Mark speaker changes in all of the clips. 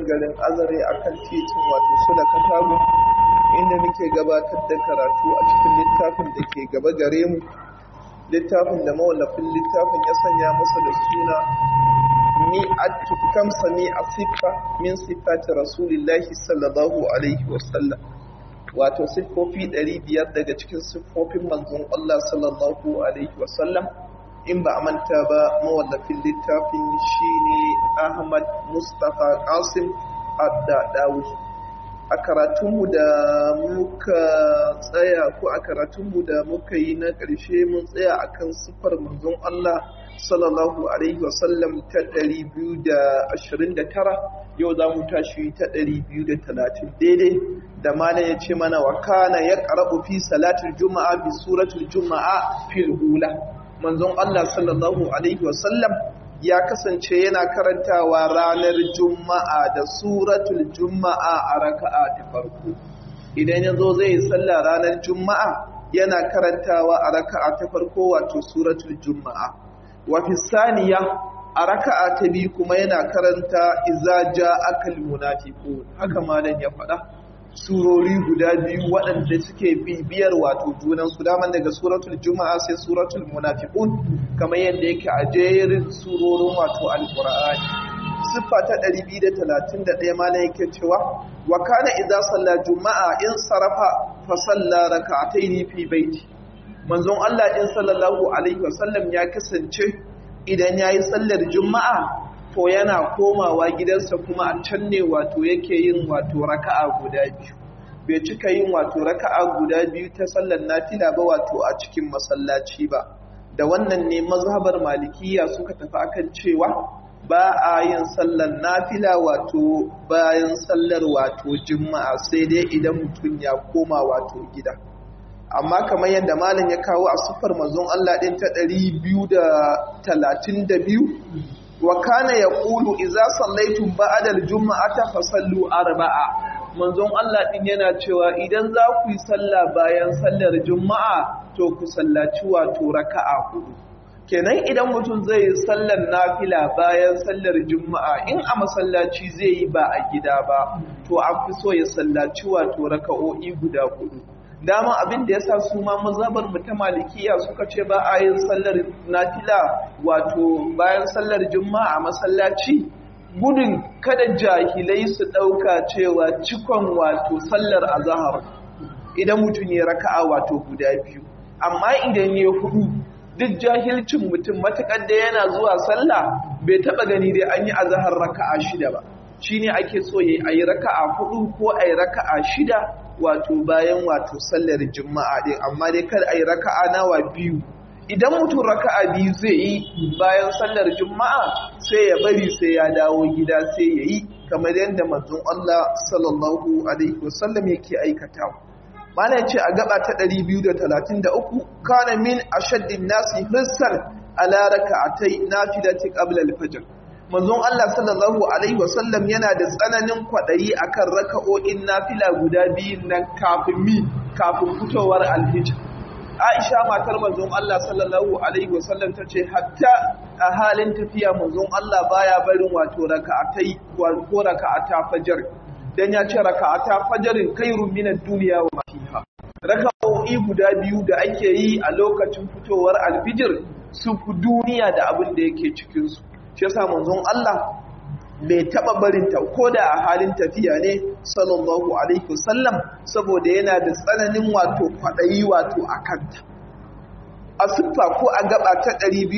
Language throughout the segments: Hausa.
Speaker 1: garin azare a kan titin wato su da katago inda muke gabatar da karatu a cikin littafin da ke gaba gare mu littafin da mawallafin littafin ya sanya masa da suna mi'atu kamsa mi a siffa min siffati rasulillahi sallallahu alaihi wasallam wato siffofi ɗari biyar daga cikin siffofin manzon Allah sallallahu alaihi wasallam in ba a manta ba mawallafin littafin shine Ahmad Mustapha Qasim Addadawi a karatunmu da muka tsaya ko a karatunmu da muka yi na ƙarshe mun tsaya akan siffar manzon Allah sallallahu alaihi wasallam ta 229 yau za mu tashi ta 230 daidai da mana ya ce mana wa kana ya ƙarabu fi salatul juma'a bi suratul juma'a fil hula manzon Allah sallallahu alaihi wasallam ya kasance yana karantawa ranar juma'a da suratul juma'a a raka'a ta farko idan ya zo zai yi sallah ranar juma'a yana karantawa a raka'a ta farko wato suratul juma'a wa fi saniya a raka'a ta biyu kuma yana karanta iza ja'akal munafiqun haka malam ya faɗa surori guda biyu waɗanda suke bibiyar wato junan su daman daga suratul juma'a sai suratul munafiqun kamar yadda yake a jerin surorin wato alqur'ani siffa ta 231 malam yake cewa wa kana idza salla juma'a in sarafa fa salla rak'atayn fi baiti manzon Allah din sallallahu alaihi wasallam ya kasance idan yayi sallar juma'a to yana komawa gidansa kuma a can ne wato yake yin wato raka'a guda biyu bai cika yin wato raka'a guda biyu ta sallar nafila ba wato a cikin masallaci ba da wannan ne mazhabar malikiya suka tafi akan cewa ba a yin sallar nafila wato bayan sallar wato juma'a sai dai idan mutum ya koma wato gida amma kamar yadda malam ya kawo a sufar manzon Allah din ta 232 wa kana yaqulu idza sallaytum ba'da al-jum'ati fasallu arba'a manzon Allah din yana cewa idan za ku yi sallah bayan sallar juma'a to ku sallaci wato raka'a hudu kenan idan mutum zai yi sallar nafila bayan sallar juma'a in a masallaci zai yi ba a gida ba to an fi so ya sallaci wato raka'o'i guda hudu dama abin da yasa su ma mazhabar mu ta malikiya suka ce ba a yin sallar nafila wato bayan sallar juma'a a masallaci gudun kada jahilai su dauka cewa cikon wato sallar azhar idan mutum ya raka'a wato guda biyu amma idan ya hudu duk jahilcin mutum matakar da yana zuwa sallah bai taba gani dai an yi azhar raka'a shida ba shine ake so yayi ayi raka'a hudu ko ayi raka'a shida wato bayan wato sallar juma'a din amma dai kar ayi raka'a nawa biyu idan mutum raka'a biyu zai yi bayan sallar juma'a sai ya bari sai ya dawo gida sai ya yi kamar yadda manzon Allah sallallahu alaihi wasallam yake aikatawa malai ce a gaba ta 233 kana min ashaddin nasi hissan ala raka'atai nafilati qabla al-fajr manzon Allah sallallahu alaihi wasallam yana da tsananin kwadayi akan raka'o'in nafila guda biyu nan kafin mi kafin fitowar al-fajr Aisha matar manzon Allah sallallahu alaihi wasallam tace hatta a halin tafiya manzon Allah baya barin wato raka'atai ko raka'ata fajr dan ya ce raka'ata fajrin khairun minad dunya wa ma fiha raka'o'i guda biyu da ake yi a lokacin fitowar alfijir su fi duniya da abin da yake cikinsu shi yasa manzon Allah bai taba barinta ko da a halin tafiya ne sallallahu alaihi wasallam saboda yana da tsananin wato kwaɗayi wato a kanta a siffa ko a gaba ta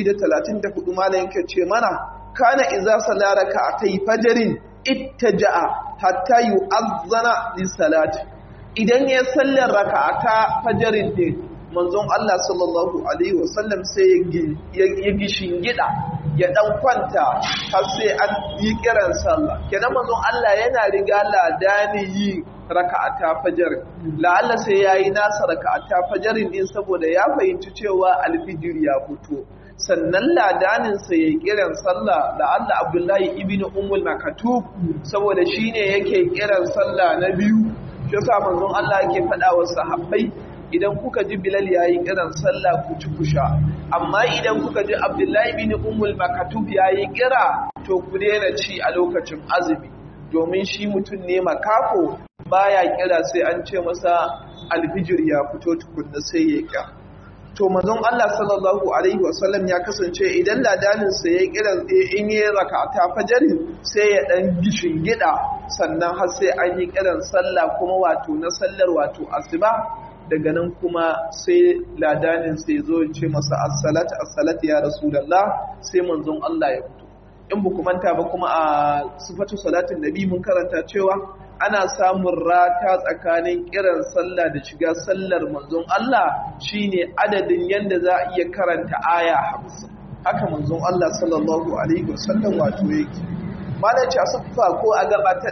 Speaker 1: 234 malam yake ce mana kana idza salaraka atai fajrin ittaja'a hatta yu'azzana lis-salati idan ya sallar raka'ata fajarin din manzon Allah sallallahu alaihi wasallam sai ya gishin gida ya dan kwanta har sai an yi kiran sallah kenan manzon Allah yana riga ladani yi raka'ata fajar la'alla sai yayi nasa raka'ata fajarin din saboda ya fahimci cewa alfijir ya fito sannan ladaninsa ya kiran sallah da Allah Abdullahi ibn Ummul Makatub saboda shine yake kiran sallah na biyu shi yasa manzon Allah yake faɗa wa sahabbai idan kuka ji Bilal yayi kiran sallah ku ci kusha amma idan kuka ji Abdullahi ibn Ummul Makatub yayi kira to ku daina ci a lokacin azumi domin shi mutum ne makafo baya kira sai an ce masa alfijir ya fito tukunna sai ya kira to manzon Allah sallallahu alaihi wasallam ya kasance idan ladanin sa ya kira in yi rakata fajari sai ya dan gishin gida sannan har sai an yi kiran sallah kuma wato na sallar wato asuba daga nan kuma sai ladanin sai zo ya ce masa as-salat as-salat ya rasulullah sai manzon Allah ya fito in ba manta ba kuma a sifatu salatin nabi mun karanta cewa ana samun rata tsakanin kiran sallah da shiga sallar manzon Allah shine adadin yanda za a iya karanta aya hamsin haka manzon Allah sallallahu alaihi wasallam wato yake malaci a siffa ko a gaba ta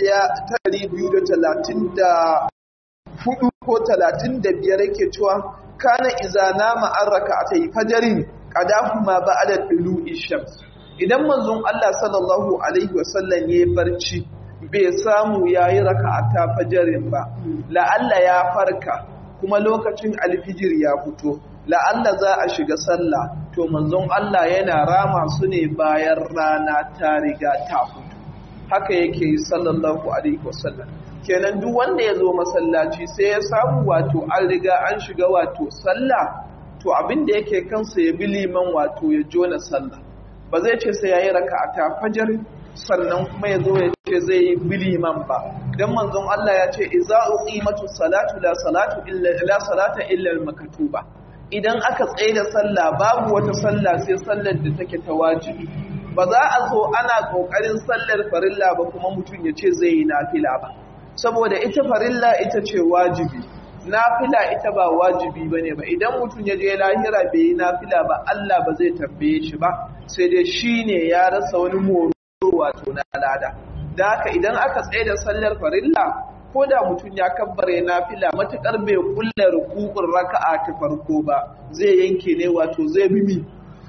Speaker 1: 234 ko 35 yake cewa kana iza nama an raka'atai fajarin qadahuma ba'da tulu'i shams idan manzon Allah sallallahu alaihi wasallam ya barci bai samu yayi raka'ata fajarin ba la'alla ya farka kuma lokacin alfijir ya fito la'alla za a shiga sallah to manzon Allah yana rama su ne bayan rana ta riga ta fito haka yake yi sallallahu alaihi wasallam kenan duk wanda ya zo masallaci sai ya samu wato an riga an shiga wato sallah to abin da yake kansa ya bi liman wato ya jona sallah ba zai ce sai yayi raka'ata fajar sannan kuma ya zo ya ce zai yi biliman ba dan manzon Allah ya ce idza uqimatu salatu la salatu illa la salata illa al-maktuba idan aka tsaye da sallah babu wata sallah sai sallar da take ta wajibi ba za a zo ana kokarin sallar farilla ba kuma mutum ya ce zai yi nafila ba saboda ita farilla ita ce wajibi nafila ita ba wajibi bane ba idan mutum ya je lahira bai yi nafila ba Allah ba zai tambaye shi ba sai dai shine ya rasa wani moro wato na lada da haka idan aka tsaye da sallar farilla ko da mutum ya kabbare nafila matukar bai kulla rukukun raka'a ta farko ba zai yanke ne wato zai bi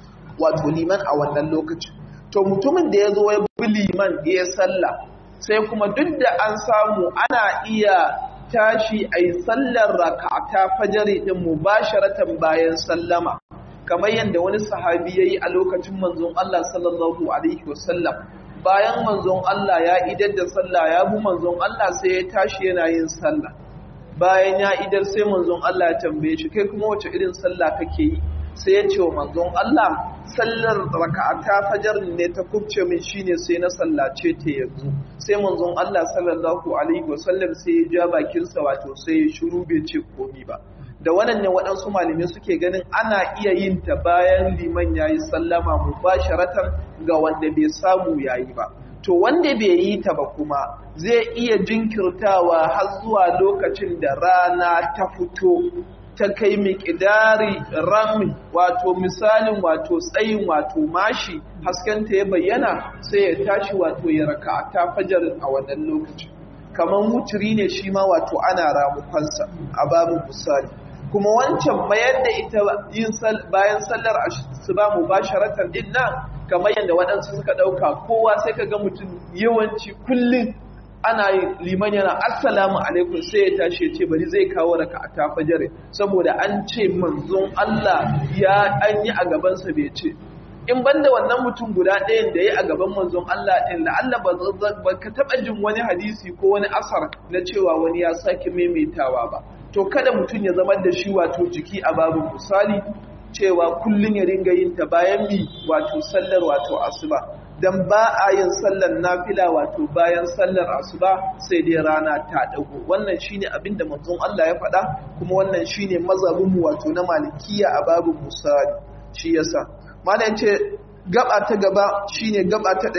Speaker 1: wato liman a wannan lokacin to mutumin da ya zo ya bi liman ya sallah sai kuma duk da an samu ana iya tashi a yi sallar raka'ata fajari din mubasharatan bayan sallama kamar yadda wani sahabi ya yi a lokacin manzon Allah sallallahu alaihi wasallam bayan manzon Allah ya idar da sallah ya bu manzon Allah sai ya tashi yana yin sallah bayan ya idar sai manzon Allah ya tambaye shi kai kuma wace irin sallah kake yi sai ya ce wa manzon Allah sallar raka'ata fajar ne ta kubce min shine sai na sallace ta yanzu sai manzon Allah sallallahu alaihi wasallam sai ya ja bakinsa wato sai ya shiru bai ce komi ba da wannan ne waɗansu malamai suke ganin ana iya yin ta bayan liman ya yi sallama mubasharatan ga wanda bai samu ya yi ba to wanda bai yi ta ba kuma zai iya jinkirtawa har zuwa lokacin da rana ta fito ta kai miƙidari rami wato misalin wato tsayin wato mashi haskenta ya bayyana sai ya tashi wato ya raka ta fajarin a wannan lokacin kamar wuturi ne shi ma wato ana ramukansa a babu misali kuma wancan mayar da ita yin bayan sallar asuba mubasharatan din nan kamar yadda waɗansu suka ɗauka kowa sai ka ga mutum yawanci kullum ana liman yana assalamu alaikum sai ya tashi ya ce bari zai kawo raka a tafajare saboda an ce manzon Allah ya an yi a gabansa bai ce in banda wannan mutum guda ɗayan da ya a gaban manzon Allah ɗin da Allah ba ka taɓa jin wani hadisi ko wani asar na cewa wani ya sake maimaitawa ba to kada mutum ya zama da shi wato jiki a babu misali cewa kullum ya ringa yin ta bayan mi wato sallar wato asuba dan ba a yin sallar nafila wato bayan sallar asuba sai dai rana ta dago wannan shine abin da manzon Allah ya faɗa kuma wannan shine mazhabin mu wato na malikiya a babu misali shi yasa malam ce gaba ta gaba shine gaba ta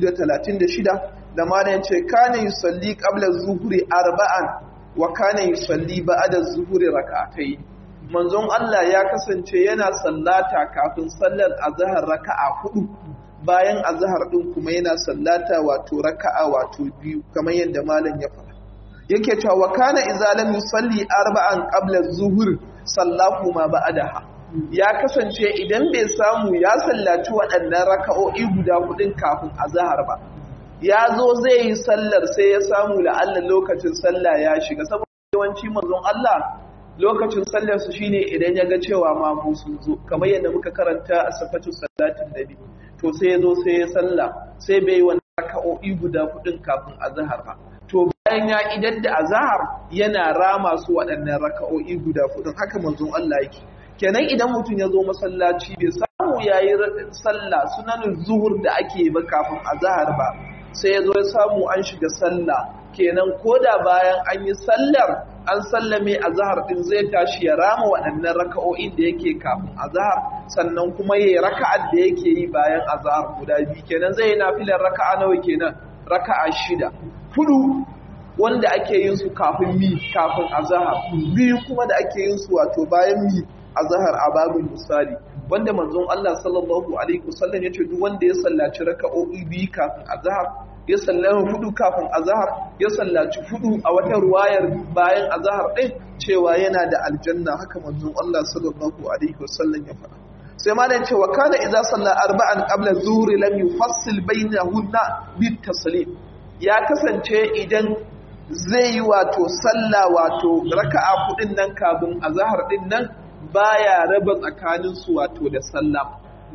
Speaker 1: 236 da malam ce kana yusalli qabla zuhri arba'an wa kana yusalli ba'da zuhri rak'atayn manzon Allah ya kasance yana sallata kafin sallar azhar raka'a hudu bayan azhar din kuma yana sallata wato raka'a wato biyu kamar yadda malam ya faɗa yake cewa wa kana idza lam yusalli arba'an qabla zuhur sallahu ma ba'daha ya kasance idan bai samu ya sallaci waɗannan raka'o'i guda hudun kafin azhar ba ya zo zai yi sallar sai ya samu la'alla lokacin sallah ya shiga saboda yawanci manzon Allah lokacin sallar su shine idan ya ga cewa ma mu sun zo kamar yadda muka karanta a safatu salatin nabi to sai ya zo sai ya salla sai bai yi wannan raka'o'i guda hudun kafin azhar ba to bayan ya idar da azhar yana rama su waɗannan raka'o'i guda hudun haka manzon Allah yake kenan idan mutum ya zo masallaci bai samu yayi sallah sunanin zuhur da ake ba kafin azhar ba sai ya zo ya samu an shiga sallah kenan koda bayan an yi sallar an sallame azhar din zai tashi ya rama waɗannan raka'o'in da yake kafin azhar sannan kuma yayi raka'ar da yake yi bayan azhar guda biyu kenan zai yi nafilar raka'a nawa kenan raka'a shida hudu wanda ake yin su kafin mi kafin azhar biyu kuma da ake yin su wato bayan mi azhar a babin misali wanda manzon Allah sallallahu alaihi wasallam yace duk wanda ya sallaci raka'o'i biyu kafin azhar ya sallaci hudu kafin azhar ya sallaci hudu a wata ruwayar bayan azhar din cewa yana da aljanna haka manzon Allah sallallahu alaihi wasallam ya faɗa sai ma dan cewa kana idza salla arba'an qabla zuhri lam yufassil bainahunna bit taslim ya kasance idan zai yi wato sallah wato raka'a hudin nan kafin azhar din nan baya raba tsakanin su wato da sallah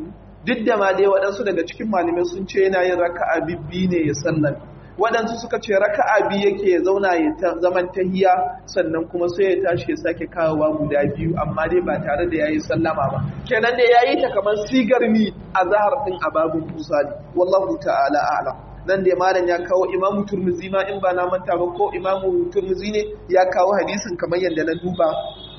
Speaker 1: duk da ma dai waɗansu daga cikin malamai sun ce yana yin raka'a bibbi ne ya sallan waɗansu suka ce raka'a biyu yake ya zauna ya zaman tahiya sannan kuma sai ya tashi ya sake kawowa guda biyu amma dai ba tare da yayi sallama ba kenan dai yayi ta kamar sigar mi a zahar din a babun musali wallahu ta'ala a'lam nan da malam ya kawo imamu turmuzi ma in ba na manta ba ko imamu turmuzi ne ya kawo hadisin kamar yadda na duba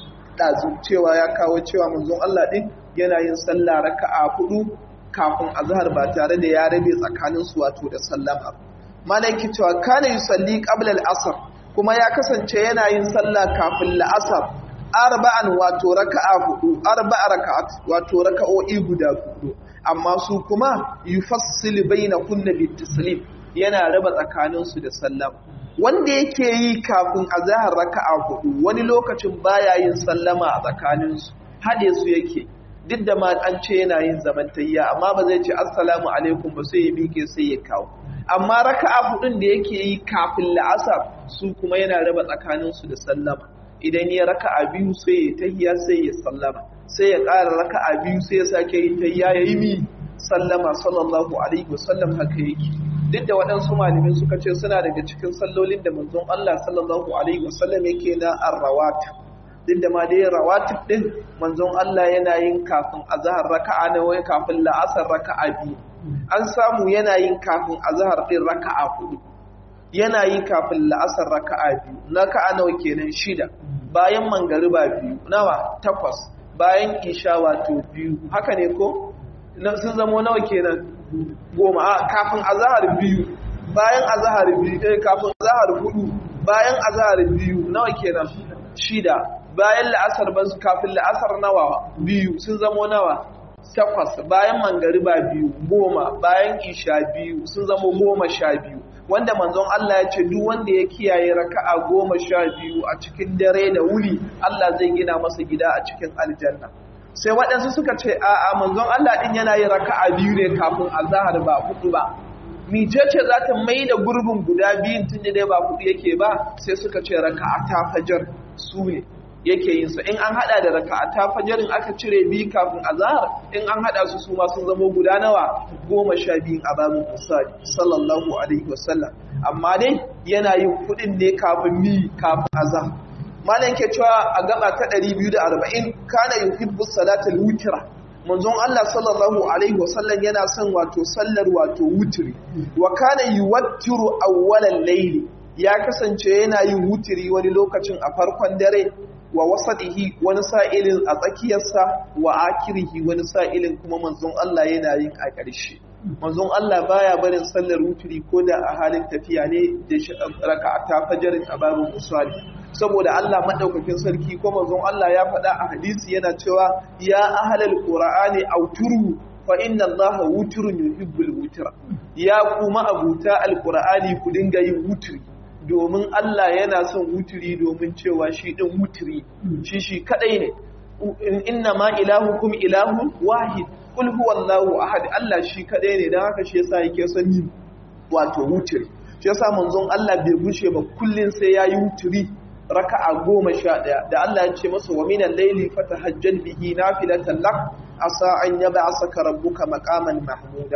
Speaker 1: ɗazu cewa ya kawo cewa manzon Allah ɗin yana yin sallah raka'a hudu kafin azhar ba tare da ya rabe tsakanin su wato da sallama malam ki cewa kana yusalli qabla al-asr kuma ya kasance yana yin sallah kafin la'asar arba'an wato raka'a hudu arba'a raka'at wato raka'o'i guda hudu amma su kuma yufassilu bainahunna bit-taslim yana raba tsakanin su da sallama wanda yake yi kafin azahar raka'a hudu wani lokacin baya yin sallama a tsakaninsu haɗe su yake duk da ma an ce yana yin zamantayya amma ba zai ce assalamu alaikum ba sai ya miƙe sai ya kawo amma raka'a hudun da yake yi kafin la'asar su kuma yana raba tsakaninsu da sallama idan ya raka'a biyu sai ya tahiya sai ya sallama sai ya ƙara raka'a biyu sai ya sake yin tahiya ya yi mi sallama sallallahu alaihi wasallam haka yake duk da waɗansu malamai suka ce suna daga cikin sallolin da manzon Allah sallallahu alaihi wasallam yake na arrawat duk da ma dai rawatib din manzon Allah yana yin kafin azhar raka'a na wai kafin la'asar raka'a biyu an samu yana yin kafin azhar din raka'a hudu yana yi kafin la'asar raka'a biyu raka'a nawa kenan shida bayan mangariba biyu nawa takwas bayan isha wato biyu haka ne ko sun zamo nawa kenan goma a kafin azahar biyu bayan azahar biyu eh kafin azahar hudu bayan azahar biyu nawa kenan shida bayan la'asar ban kafin la'asar nawa biyu sun zamo nawa takwas bayan mangariba biyu goma bayan isha biyu sun zamo goma sha biyu wanda manzon Allah ya ce duk wanda ya kiyaye raka'a goma sha biyu a cikin dare da wuri Allah zai gina masa gida a cikin aljanna sai waɗansu suka ce a'a manzon Allah ɗin yana yin raka'a biyu ne kafin azahar ba hudu ba mice ce za ta mai da gurbin guda biyun tun da dai ba hudu yake ba sai suka ce raka'a ta fajar su ne yake yin su in an hada da raka'a ta fajarin aka cire biyu kafin azahar in an hada su su ma sun zama guda nawa goma sha biyun a babin misali sallallahu alaihi wasallam amma dai yana yin kuɗin ne kafin mi kafin azahar malam ke cewa a gaba ta 240 kana yuhibbu salatul witra manzon Allah sallallahu alaihi wasallam yana son wato sallar wato wutri wa kana yuwattiru awwalal layli ya kasance yana yin wutri wani lokacin a farkon dare wa wasatihi wani sa'ilin a tsakiyarsa wa akirihi wani sa'ilin kuma manzon Allah yana yin a ƙarshe manzon Allah baya barin sallar wutri ko da a halin tafiya ne da raka'ata fajarin a babin musali saboda Allah madaukakin sarki ko manzon Allah ya faɗa a hadisi yana cewa ya ahlal qur'ani auturu fa inna Allaha wutrun yuhibbul wutra ya kuma abuta alqur'ani ku dinga yin wutri domin Allah yana son wutri domin cewa shi din wutri shi shi kadai ne inna ma ilahukum ilahun wahid kul huwallahu ahad Allah shi kadai ne dan haka shi yasa yake son yin wato wutri shi yasa manzon Allah bai bushe ba kullun sai yayi wutri raka'a goma sha ɗaya da Allah ya ce masa wa minan laili fatahajjal bihi nafilatan lak asa an yab'asaka rabbuka maqaman mahmuda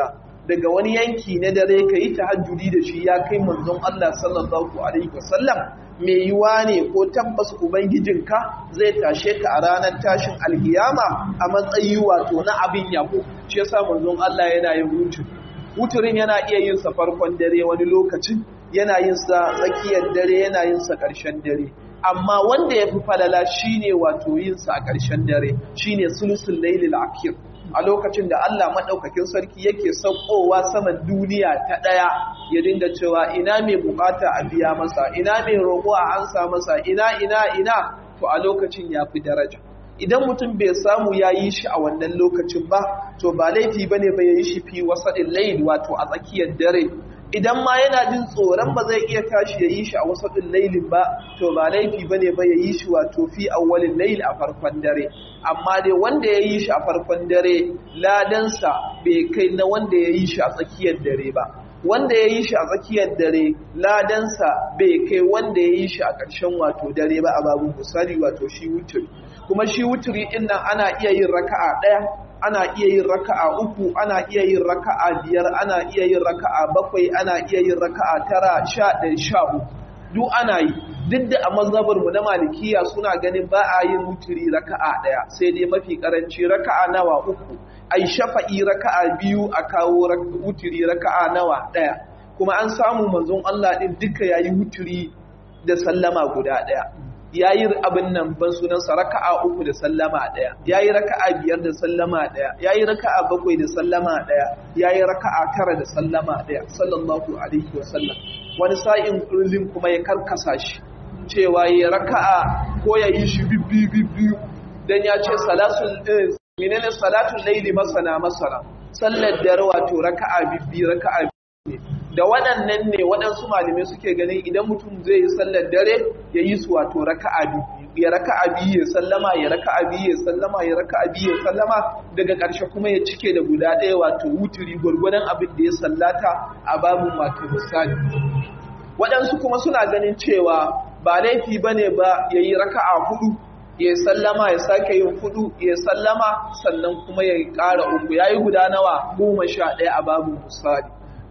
Speaker 1: daga wani yanki na dare ka yi tahajjudi da shi ya kai manzon Allah sallallahu alaihi wasallam mai yiwa ne ko tabbas ubangijinka zai tashe ka a ranar tashin alkiyama a matsayi wato na abin yabo shi yasa manzon Allah yana yin wutur wuturin yana iya yin sa farkon dare wani lokacin yana yin sa tsakiyar dare yana yin sa ƙarshen dare amma wanda ya fi falala shine wato yin sa a ƙarshen dare shine sulusul lailil akhir a lokacin da Allah maɗaukakin sarki yake saukowa saman duniya ta ɗaya ya dinga cewa ina mai bukata a biya masa ina mai roƙo a ansa masa ina ina ina to a lokacin ya fi daraja idan mutum bai samu ya yi shi a wannan lokacin ba to ba laifi ba ne ba ya yi shi fi wasaɗin layin wato a tsakiyar dare idan ma yana jin tsoron ba zai iya tashi ya yi shi a wasaɗin lailin ba to ba laifi ba ne ba ya yi shi wato fi awwalin lail a farkon dare amma dai wanda ya yi shi a farkon dare ladansa bai kai na wanda ya yi shi a tsakiyar dare ba wanda ya yi shi a tsakiyar dare ladansa bai kai wanda ya yi shi a ƙarshen wato dare ba a babu misali wato shi wuturi kuma shi wuturi ɗin nan ana iya yin raka'a ɗaya ana iya yin raka'a uku ana iya yin raka'a biyar ana iya yin raka'a bakwai ana iya yin raka'a tara sha ɗaya sha uku duk ana yi duk da a mazhabar mu na malikiya suna ganin ba a yin wuturi raka'a ɗaya sai dai mafi karanci raka'a nawa uku ai shafa'i raka'a biyu a kawo wuturi raka'a nawa ɗaya kuma an samu manzon Allah din duka yayi wuturi da sallama guda ɗaya ya yi abin nan ban sunansa raka'a uku da sallama ɗaya ya yi raka'a biyar da sallama ɗaya ya yi raka'a bakwai da sallama ɗaya ya yi raka'a tara da sallama ɗaya sallallahu alaihi wasallam wani sa'in kullum kuma ya karkasa shi cewa ya raka'a ko ya yi shi bibbi bibbi dan ya ce salatul menene salatul laili masana masana sallar dare wato raka'a bibbi raka'a ne da waɗannan ne waɗansu malamai suke ganin idan mutum zai yi sallar dare ya yi su wato raka'a biyu ya raka'a biyu ya sallama ya raka'a biyu ya sallama ya raka'a biyu ya sallama daga ƙarshe kuma ya cike da guda ɗaya wato wuturi gwargwadon abin da ya sallata a babin wato misali waɗansu kuma suna ganin cewa ba laifi ba ne ba ya yi raka'a hudu ya sallama ya sake yin hudu ya sallama sannan kuma ya ƙara uku ya yi guda nawa goma sha ɗaya a babin misali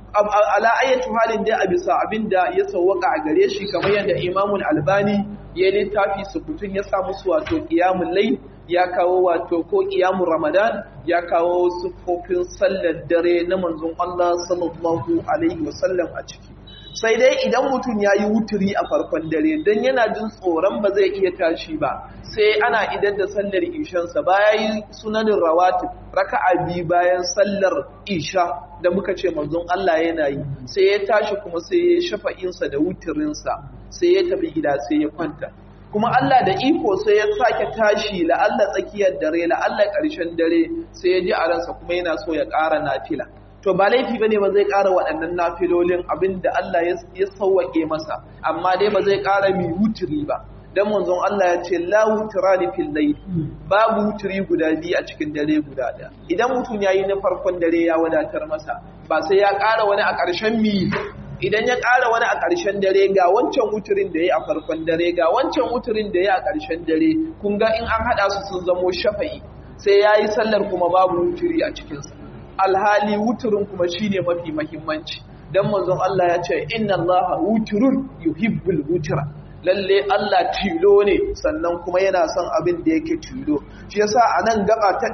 Speaker 1: ala ayyatu halin dai a bisa abinda ya sawwaka a gare shi kamar yadda Imamul Albani ya littafi sukutun ya samu su wato qiyamul layl ya kawo wato ko qiyamul Ramadan ya kawo sufofin sallar dare na manzon Allah sallallahu alaihi wasallam a ciki sai dai idan mutum ya yi wuturi a farkon dare don yana jin tsoron ba zai iya tashi ba sai ana idan da sallar ishansa baya yi sunanin rawatib raka'a biyu bayan sallar isha da muka ce manzon Allah yana yi sai ya tashi kuma sai ya shafa'insa da wuturinsa sai ya tafi gida sai ya kwanta kuma Allah da iko sai ya sake tashi la'alla tsakiyar dare la'alla ƙarshen dare sai ya ji a ransa kuma yana so ya ƙara nafila to ba laifi bane ba zai ƙara waɗannan nafilolin abinda Allah ya sauwaƙe masa amma dai ba zai ƙara mi wuturi ba dan manzon Allah ya ce la wutrani fil layl babu wuturi guda biyu a cikin dare guda ɗaya idan mutum yayi na farkon dare ya wadatar masa ba sai ya ƙara wani a ƙarshen mi idan ya ƙara wani a ƙarshen dare ga wancan wuturin da ya a farkon dare ga wancan wuturin da ya a ƙarshen dare kun ga in an haɗa su sun zamo shafa'i sai ya yi sallar kuma babu wuturi a cikinsa alhali wuturin kuma shine mafi mahimmanci dan manzon Allah ya ce inna Allah wuturun yuhibbul wutura lalle Allah tilo ne sannan kuma yana son abin da yake tilo shi yasa anan gaba ta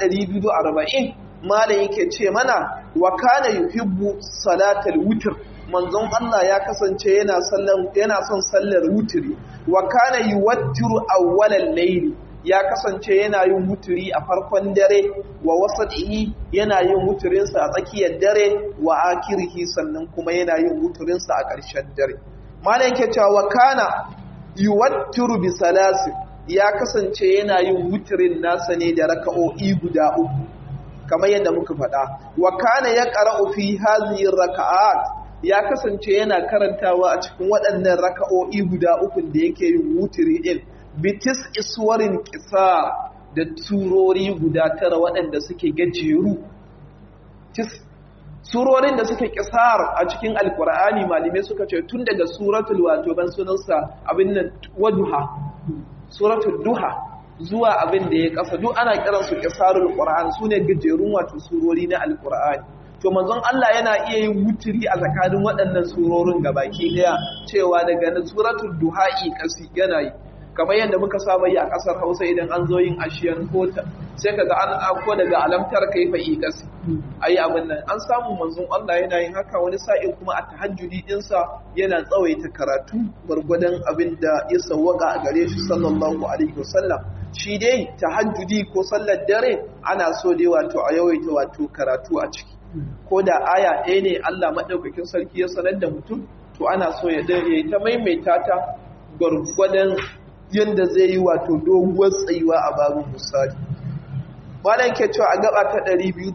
Speaker 1: 240 malam yake ce mana wa kana yuhibbu salatal wutr manzon Allah ya kasance yana sallan yana son sallar wuturi wa kana yuwattiru awwalal layli ya kasance yana yin wuturi a farkon dare wa wasatihi yana yin wuturinsa a tsakiyar dare wa akirihi sannan kuma yana yin wuturinsa a ƙarshen dare malam yake cewa wa kana yuwattiru bi salasi ya kasance yana yin wuturin nasa ne da raka'o'i guda uku kamar yadda muka faɗa wa kana ya qara'u fi hadhihi raka'at ya kasance yana karantawa a cikin waɗannan raka'o'i guda uku da yake yin wuturi din bitis iswarin kisa da turori guda tara waɗanda suke gajeru surorin da suke kisar a cikin alkur'ani malamai suka ce tun daga suratul wato ban sunansa abin nan waduha suratul duha zuwa abin da ya kasa duk ana kiran su kisarul qur'an sune gajerun wato surori na alkur'ani to manzon Allah yana iya yin wuturi a tsakanin waɗannan surorin gabaki daya cewa daga na suratul duha'i kasi yana yi kamar yadda muka saba yi a ƙasar Hausa idan an zo yin ashiyan kota sai kaga an ako daga alamtar kaifa yi kasi ayi abin nan an samu manzon Allah yana yin haka wani sa'in kuma a tahajjudi dinsa yana tsawaita karatu gwargwadon abin da ya sawwaka a gare shi sallallahu alaihi wasallam shi dai tahajjudi ko sallar dare ana so dai wato a yawaita wato karatu a ciki ko da aya ɗaya ne Allah maɗaukakin sarki ya sanar da mutum to ana so ya dare ta maimaita ta gwargwadon yadda zai yi wato doguwar tsayuwa a babin misali malam ke cewa a gaba ta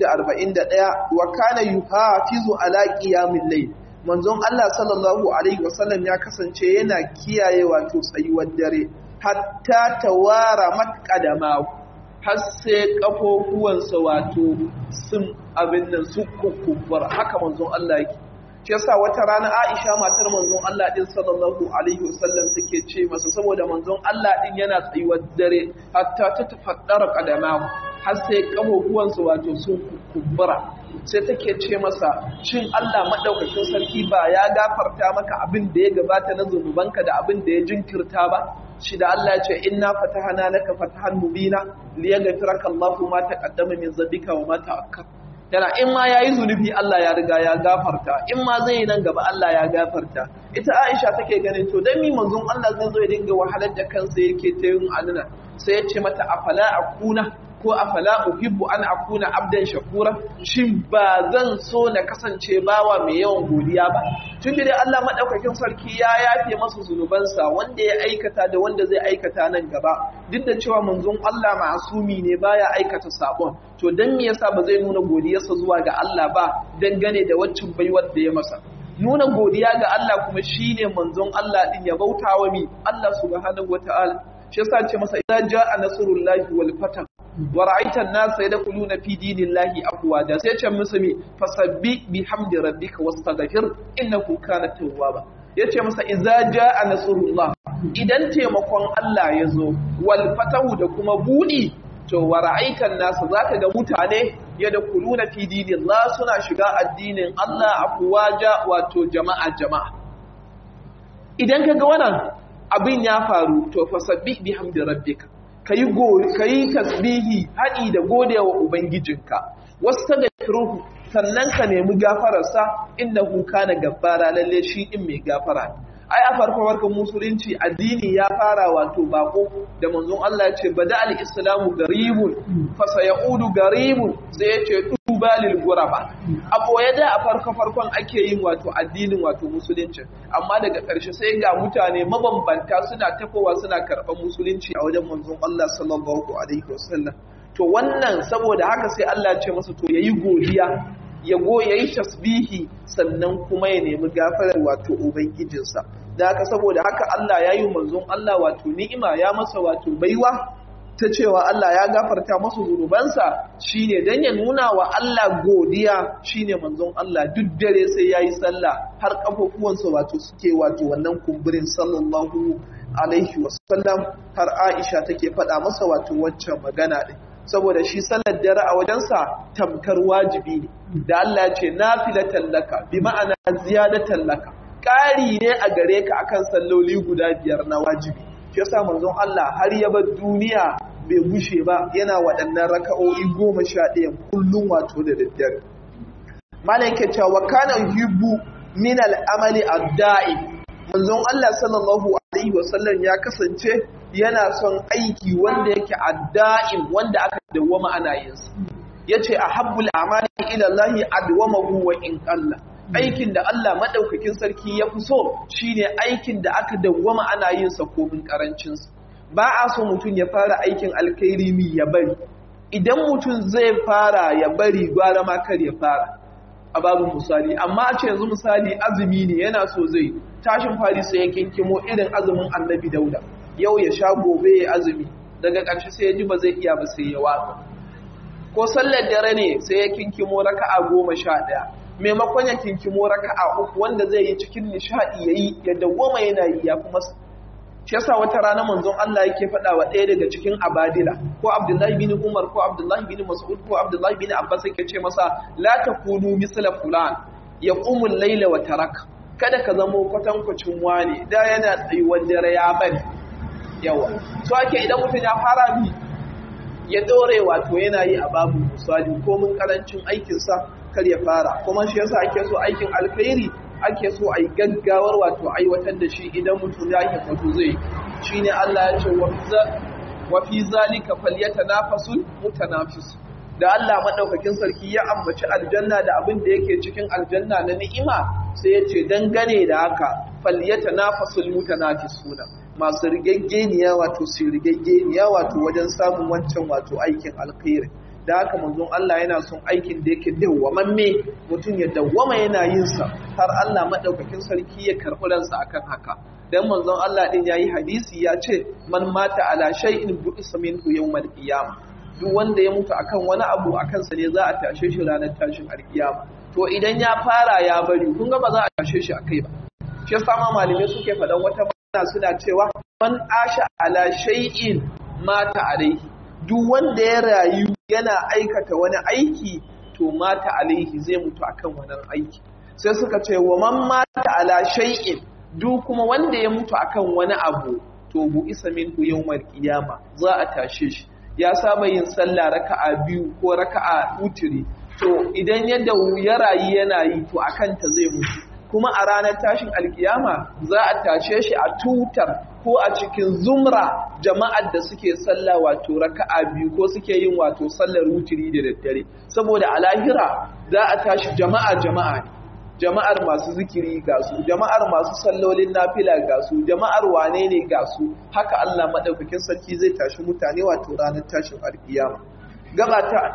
Speaker 1: 241 wa kana yuhafizu ala qiyamil layl manzon Allah sallallahu alaihi wasallam ya kasance yana kiyaye wato tsayuwar dare hatta tawara matqadama har sai kafofuwansa wato sun abin nan su kukkubar haka manzon Allah yake shi yasa wata rana Aisha matar manzon Allah din sallallahu alaihi wasallam take ce masa saboda manzon Allah din yana tsayuwar dare hatta ta tafaddara qadamahu har sai kafofuwansa wato sun kubbura sai take ce masa shin Allah madaukakin sarki ba ya gafarta maka abin da ya gabata na zunubanka da abin da ya jinkirta ba shi da Allah ce inna fatahana laka fatahan mubina liyaghfiraka Allahu ma taqaddama min dhanbika wa ma ta'akkar yana in ma yayi zunubi Allah ya riga ya gafarta in ma zai yi nan gaba Allah ya gafarta ita Aisha take ganin to dan mi manzon Allah zai zo ya dinga wahalar da kansa yake ta yin alina sai ya ce mata afala akuna ko afala uhibbu an akuna abdan shakura shin ba zan so na kasance bawa mai yawan godiya ba tun da Allah madaukakin sarki ya yafe masa zunubansa wanda ya aikata da wanda zai aikata nan gaba duk da cewa manzon Allah ma'asumi ne baya aikata sabon to dan me yasa ba zai nuna godiyarsa zuwa ga Allah ba dangane da waccan baiwar da ya masa nuna godiya ga Allah kuma shine manzon Allah din ya bautawa mi Allah subhanahu wataala shi yasa ce masa idza jaa nasrullahi wal fath wa ra'aita an-nasa yadkhuluna fi dinillahi afwaja sai ce musu me fasabbi bihamdi rabbika wastaghfir innahu kana tawwaba yace masa idza jaa nasrullah idan taimakon Allah ya zo wal fatahu da kuma budi to wa ra'aita an-nasa zaka ga mutane yadkhuluna fi dinillah suna shiga addinin Allah afwaja wato jama'a jama'a idan kaga wannan abin ya faru to fasabbih bihamdi rabbika kayi kayi tasbihi hadi da godewa ubangijinka wastaghfiruhu sannan ka nemi gafararsa innahu kana gaffara lalle shi din mai gafara ai a farko farkon musulunci addini ya fara wato bako da manzon Allah ya ce bada al-islamu garibun fa sayaudu garibun sai ya ce tuba lil ghuraba a boye da a farko farkon ake yin wato addinin wato musulunci amma daga ƙarshe sai ga mutane mabambanta suna tafowa suna karɓar musulunci a wajen manzon Allah sallallahu alaihi wasallam to wannan saboda haka sai Allah ya ce masa to yayi godiya ya go ya yi tasbihi sannan kuma ya nemi gafarar wato ubangijinsa da haka saboda haka Allah ya yi manzon Allah wato ni'ima ya masa wato baiwa ta cewa Allah ya gafarta masa zunubansa shine dan ya nuna wa Allah godiya shine manzon Allah duk dare sai yayi sallah har kafofuwansa wato suke wato wannan kumburin sallallahu alaihi wasallam har Aisha take faɗa masa wato waccan magana din saboda shi sallar dare a wajensa tamkar wajibi ne da Allah ce nafilatan laka bi ma'ana ziyadatan laka ƙari ne a gare ka akan salloli guda biyar na wajibi shi yasa manzon Allah har ya bar duniya bai gushe ba yana waɗannan raka'o'i goma sha ɗaya kullum wato da daddare malam ke cewa kana yuhibbu min al-amali ad-da'i manzon Allah sallallahu alaihi wasallam ya kasance yana son aiki wanda yake adda'in wanda aka dawwama ana yin sa yace ahabbul a'mali ila Allah adwamahu wa in qalla aikin da Allah madaukakin sarki ya fi so shine aikin da aka dawwama ana yin sa komin karancin sa ba a so mutum ya fara aikin alkhairi mi ya bari idan mutum zai fara ya bari gwara ma kar ya fara a babu misali amma a ce yanzu misali azumi ne yana so zai tashin fari sai ya kinkimo irin azumin annabi dauda yau ya sha gobe ya azumi daga ƙarshe sai ya ji ba zai iya ba sai ya watsa ko sallar dare ne sai ya kinkimo raka'a goma sha ɗaya maimakon ya kinkimo raka'a uku wanda zai yi cikin nishaɗi ya yi ya dawwama yana yi ya kuma shi yasa wata rana manzon Allah yake faɗa wa ɗaya daga cikin abadila ko Abdullahi bin Umar ko Abdullahi bin Mas'ud ko Abdullahi bin Abbas yake ce masa la takunu misla fulan yaqumu al-layla wa tarak kada ka zamo kwatankwacin wani da yana tsayuwar dare ya bari yawa so ake idan mutum ya fara bi ya dore wato yana yi a babu misali ko mun karancin aikinsa kar ya fara kuma shi yasa ake so aikin alkhairi ake so a yi gaggawar wato aiwatar da shi idan mutum ya yi wato zai shi ne Allah ya ce wa fi zalika falyatanafasul mutanafis da Allah madaukakin sarki ya ambaci aljanna da abin da yake cikin aljanna na ni'ima sai ya ce dangane da haka falyatanafasul mutanafisuna masu rigaggeniya wato su rigaggeniya wato wajen samun wancan wato aikin alkhairi da haka manzon Allah yana son aikin da yake dawwamamme mutum ya dawwama yana yin sa har Allah madaukakin sarki ya karɓi ransa akan haka dan manzon Allah din yayi hadisi ya ce man mata ala shay'in bu'isa minhu yawmal qiyamah duk wanda ya mutu akan wani abu akan sa ne za a tashe shi ranar tashin alkiyama to idan ya fara ya bari kun ga ba za a tashe shi akai ba shi yasa ma malamai suke faɗan wata magana suna cewa man asha ala shay'in mata alaihi duk wanda ya rayu yana aikata wani aiki to mata alaihi zai mutu akan wannan aiki sai suka ce wa man mata ala shay'in duk kuma wanda ya mutu akan wani abu to bu isa minhu yawmal qiyama za a tashe shi ya saba yin sallah raka'a biyu ko raka'a utiri to idan yadda ya rayu yana yi to akan ta zai mutu kuma a ranar tashin alkiyama za a tashe shi a tutar ko a cikin zumra jama'ar da suke sallah wato raka'a biyu ko suke yin wato sallar wutiri da daddare saboda a lahira za a tashi jama'a jama'a ne jama'ar masu zikiri ga su jama'ar masu sallolin nafila ga su jama'ar wane ne ga su haka Allah madaukakin sarki zai tashi mutane wato ranar tashin alkiyama gaba ta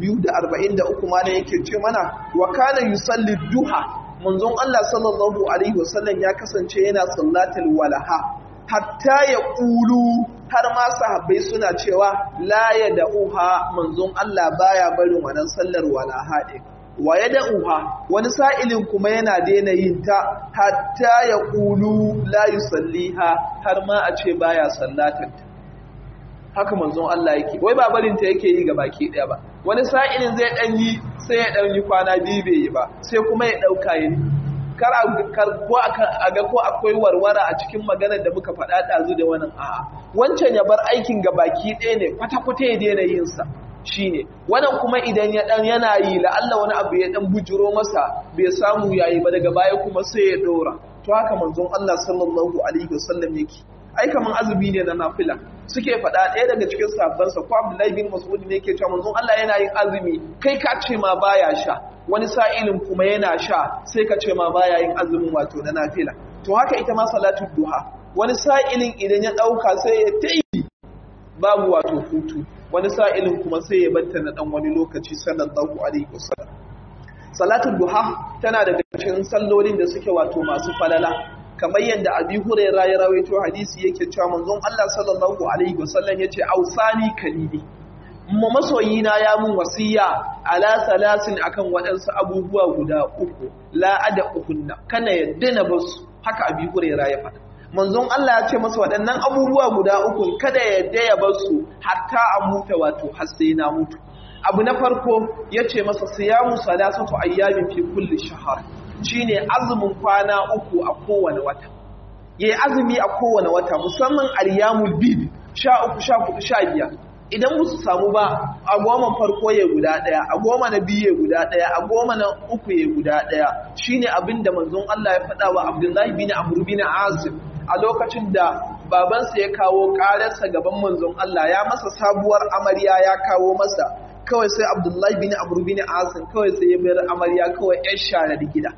Speaker 1: 243 ma ne yake ce mana wa kana yusalli duha manzon Allah sallallahu alaihi wasallam ya kasance yana sallatul walaha hatta ya ƙulu har ma sahabbai suna cewa la ya da'uha manzon Allah baya barin wannan sallar walaha ɗin wa ya da'uha wani sa'ilin kuma yana daina yin ta hatta ya ƙulu la yusalliha har ma a ce baya sallatar ta haka manzon Allah yake wai ba barin ta yake yi ga baki ɗaya ba wani sa'ilin zai ɗan yi sai ya ɗan yi kwana biyu bai yi ba sai kuma ya ɗauka yi kar a ga ko akwai warwara a cikin maganar da muka faɗa ɗazu da wannan a'a wancan ya bar aikin ga baki ɗaya ne kwata-kwata ya daina yin sa shine wannan kuma idan ya dan yana yi la'alla wani abu ya dan bujuro masa bai samu yayi ba daga baya kuma sai ya dora to haka manzon Allah sallallahu alaihi wasallam yake ai kaman azumi ne na nafila suke faɗa ɗaya daga cikin sabbansa ko Abdullahi bin Mas'ud ne yake cewa manzon Allah yana yin azumi kai ka ce ma baya sha wani sa'ilin kuma yana sha sai ka ce ma baya yin azumin wato na nafila to haka ita ma salatul duha wani sa'ilin idan ya ɗauka sai ya tayi babu wato hutu wani sa'ilin kuma sai ya batta na ɗan wani lokaci sallallahu alaihi wasallam salatul duha tana daga cikin sallolin da suke wato masu falala kamar yadda abi hurairah ya rawaito hadisi yake cewa manzon Allah sallallahu alaihi wasallam yace ausani kalili mu masoyina ya mun wasiya ala salasin akan waɗansu abubuwa guda uku la ada uhunna kana yadda na basu haka abi hurairah ya faɗa manzon Allah ya ce masa waɗannan abubuwa guda uku kada yadda ya basu hatta a muta wato har sai na mutu abu na farko ya ce masa siyamu salasatu ayyamin fi kulli shahar shine azumin kwana uku a kowane wata yayi azumi a kowane wata musamman ayyamul bid sha uku sha hudu sha biyar idan musu samu ba a goma farko ya guda daya a goma na biyu ya guda daya a goma na uku ya guda daya shine abin da manzon Allah ya faɗa wa Abdullahi bin Amr bin Azib a lokacin da babansa ya kawo ƙararsa gaban manzon Allah ya masa sabuwar amarya ya kawo masa kawai sai Abdullahi bin Amr bin Azib kawai sai ya bayar amarya kawai ƴar shara da gida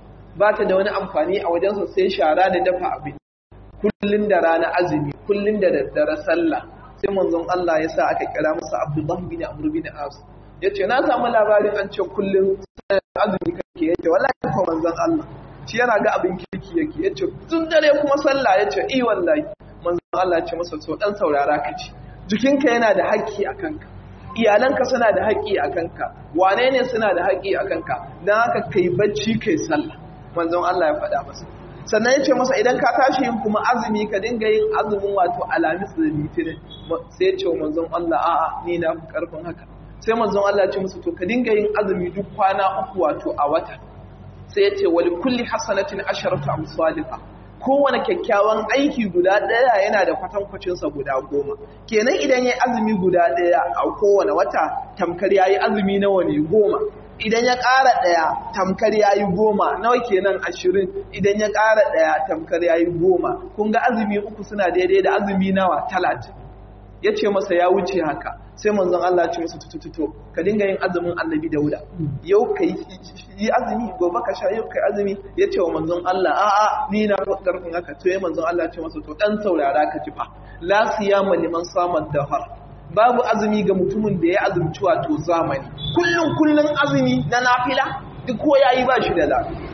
Speaker 1: ba ta da wani amfani a wajensa sai shara da dafa abin kullun da rana azumi kullun da daddare sallah sai manzon Allah ya sa aka kira masa Abdullahi bin Amr bin As yace na samu labarin an ce kullun azumi kake yace wallahi ko manzon Allah shi yana ga abin kirki yake yace tun dare kuma sallah yace eh wallahi manzon Allah ya ce masa to dan saurara ka ci jikinka yana da haƙƙi a kanka iyalanka suna da haƙƙi a kanka wane ne suna da haƙƙi a kanka dan haka kai bacci kai sallah manzon Allah ya faɗa masa sannan ya ce masa idan ka tashi yin kuma azumi ka dinga yin azumin wato alamis da litinin sai ya ce wa manzon Allah a'a ni na fi karfin haka sai manzon Allah ya ce musu to ka dinga yin azumi duk kwana uku wato a wata sai ya ce wali kulli hasanatin asharatu amsalha kowane kyakkyawan aiki guda ɗaya yana da kwatankwacinsa guda goma kenan idan ya azumi guda ɗaya a kowane wata tamkar ya yi azumi nawa ne goma idan ya ƙara ɗaya tamkar ya yi goma nawa kenan ashirin idan ya ƙara ɗaya tamkar ya yi goma kun ga azumi uku suna daidai da azumi nawa talatin ya ce masa ya wuce haka sai manzon Allah ce masa tutututo ka dinga yin azumin annabi dauda yau ka yi azumi gobe ka sha yau ka yi azumi ya ce wa manzon Allah a'a ni na karfin haka to ya manzon Allah ce masa to dan saurara ka ji fa la siyama liman samad dahar babu azumi ga mutumin da ya azumci wato zamani kullun kullun azumi na nafila duk ko yayi ba shi da lafiya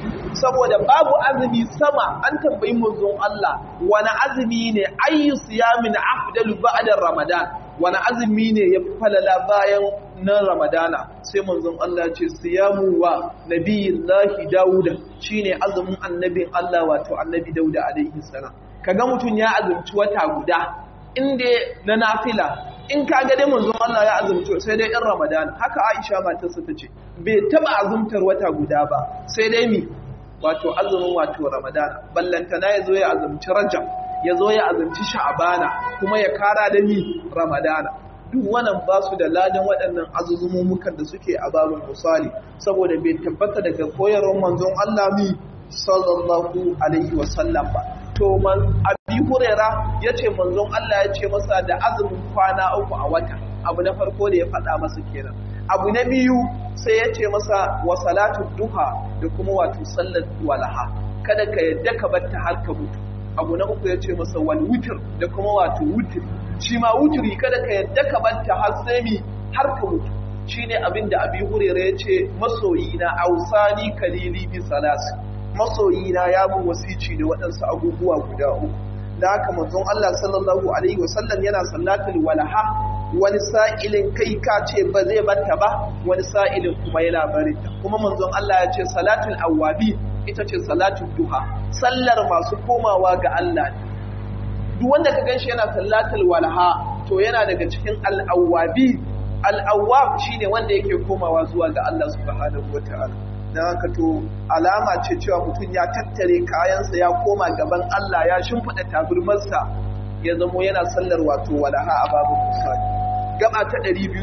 Speaker 1: saboda babu azumi sama an tambayi manzon Allah wani azumi ne ayyu siyamin afdalu ba'da ramadan wani azumi ne ya falala bayan na ramadana sai manzon Allah ce siyamu wa nabiyillahi dauda shine azumin annabin Allah wato annabi dauda alaihi salam kaga mutun ya azumci wata guda inda na nafila in kaga dai manzon Allah ya azumci sai dai in ramadana haka Aisha matarsa tace bai taba azumtar wata guda ba sai dai mi wato azumin wato ramadana ballantana ya zo ya azumci rajab ya zo ya azumci sha'abana kuma ya kara da mi ramadana duk wannan ba su da ladan waɗannan azuzumumukan da suke a babin misali saboda bai tabbata daga koyarwar manzon Allah mi sallallahu alaihi wasallam ba to man abi hurera yace manzon Allah ya ce masa da azumin kwana uku a wata abu na farko da ya faɗa masa kenan abu na biyu sai ya ce masa wa salatu duha da kuma wato sallar walaha kada ka yadda ka batta har ka mutu abu na uku ya ce masa wal wutr da kuma wato wutr shi ma wutri kada ka yadda ka batta har sai mi har ka mutu shine abin da abi hurera ya ce masoyina ausani kalili bi salasi masoyina ya mun wasici da waɗansu abubuwa guda uku da haka manzon Allah sallallahu alaihi wasallam yana sallatul walaha wani sa'ilin kai ka ce ba zai batta ba wani sa'ilin kuma yana barinta kuma manzon Allah ya ce salatul awwabi ita ce salatul duha sallar masu komawa ga Allah ne duk wanda ka ganshi yana salatul walaha to yana daga cikin al-awwabi al-awwab shine wanda yake komawa zuwa ga Allah subhanahu wataala dan haka to alama ce cewa mutum ya tattare kayansa ya koma gaban Allah ya shimfida taburmarsa ya zamo yana sallar wato walaha a babu musali gaba ta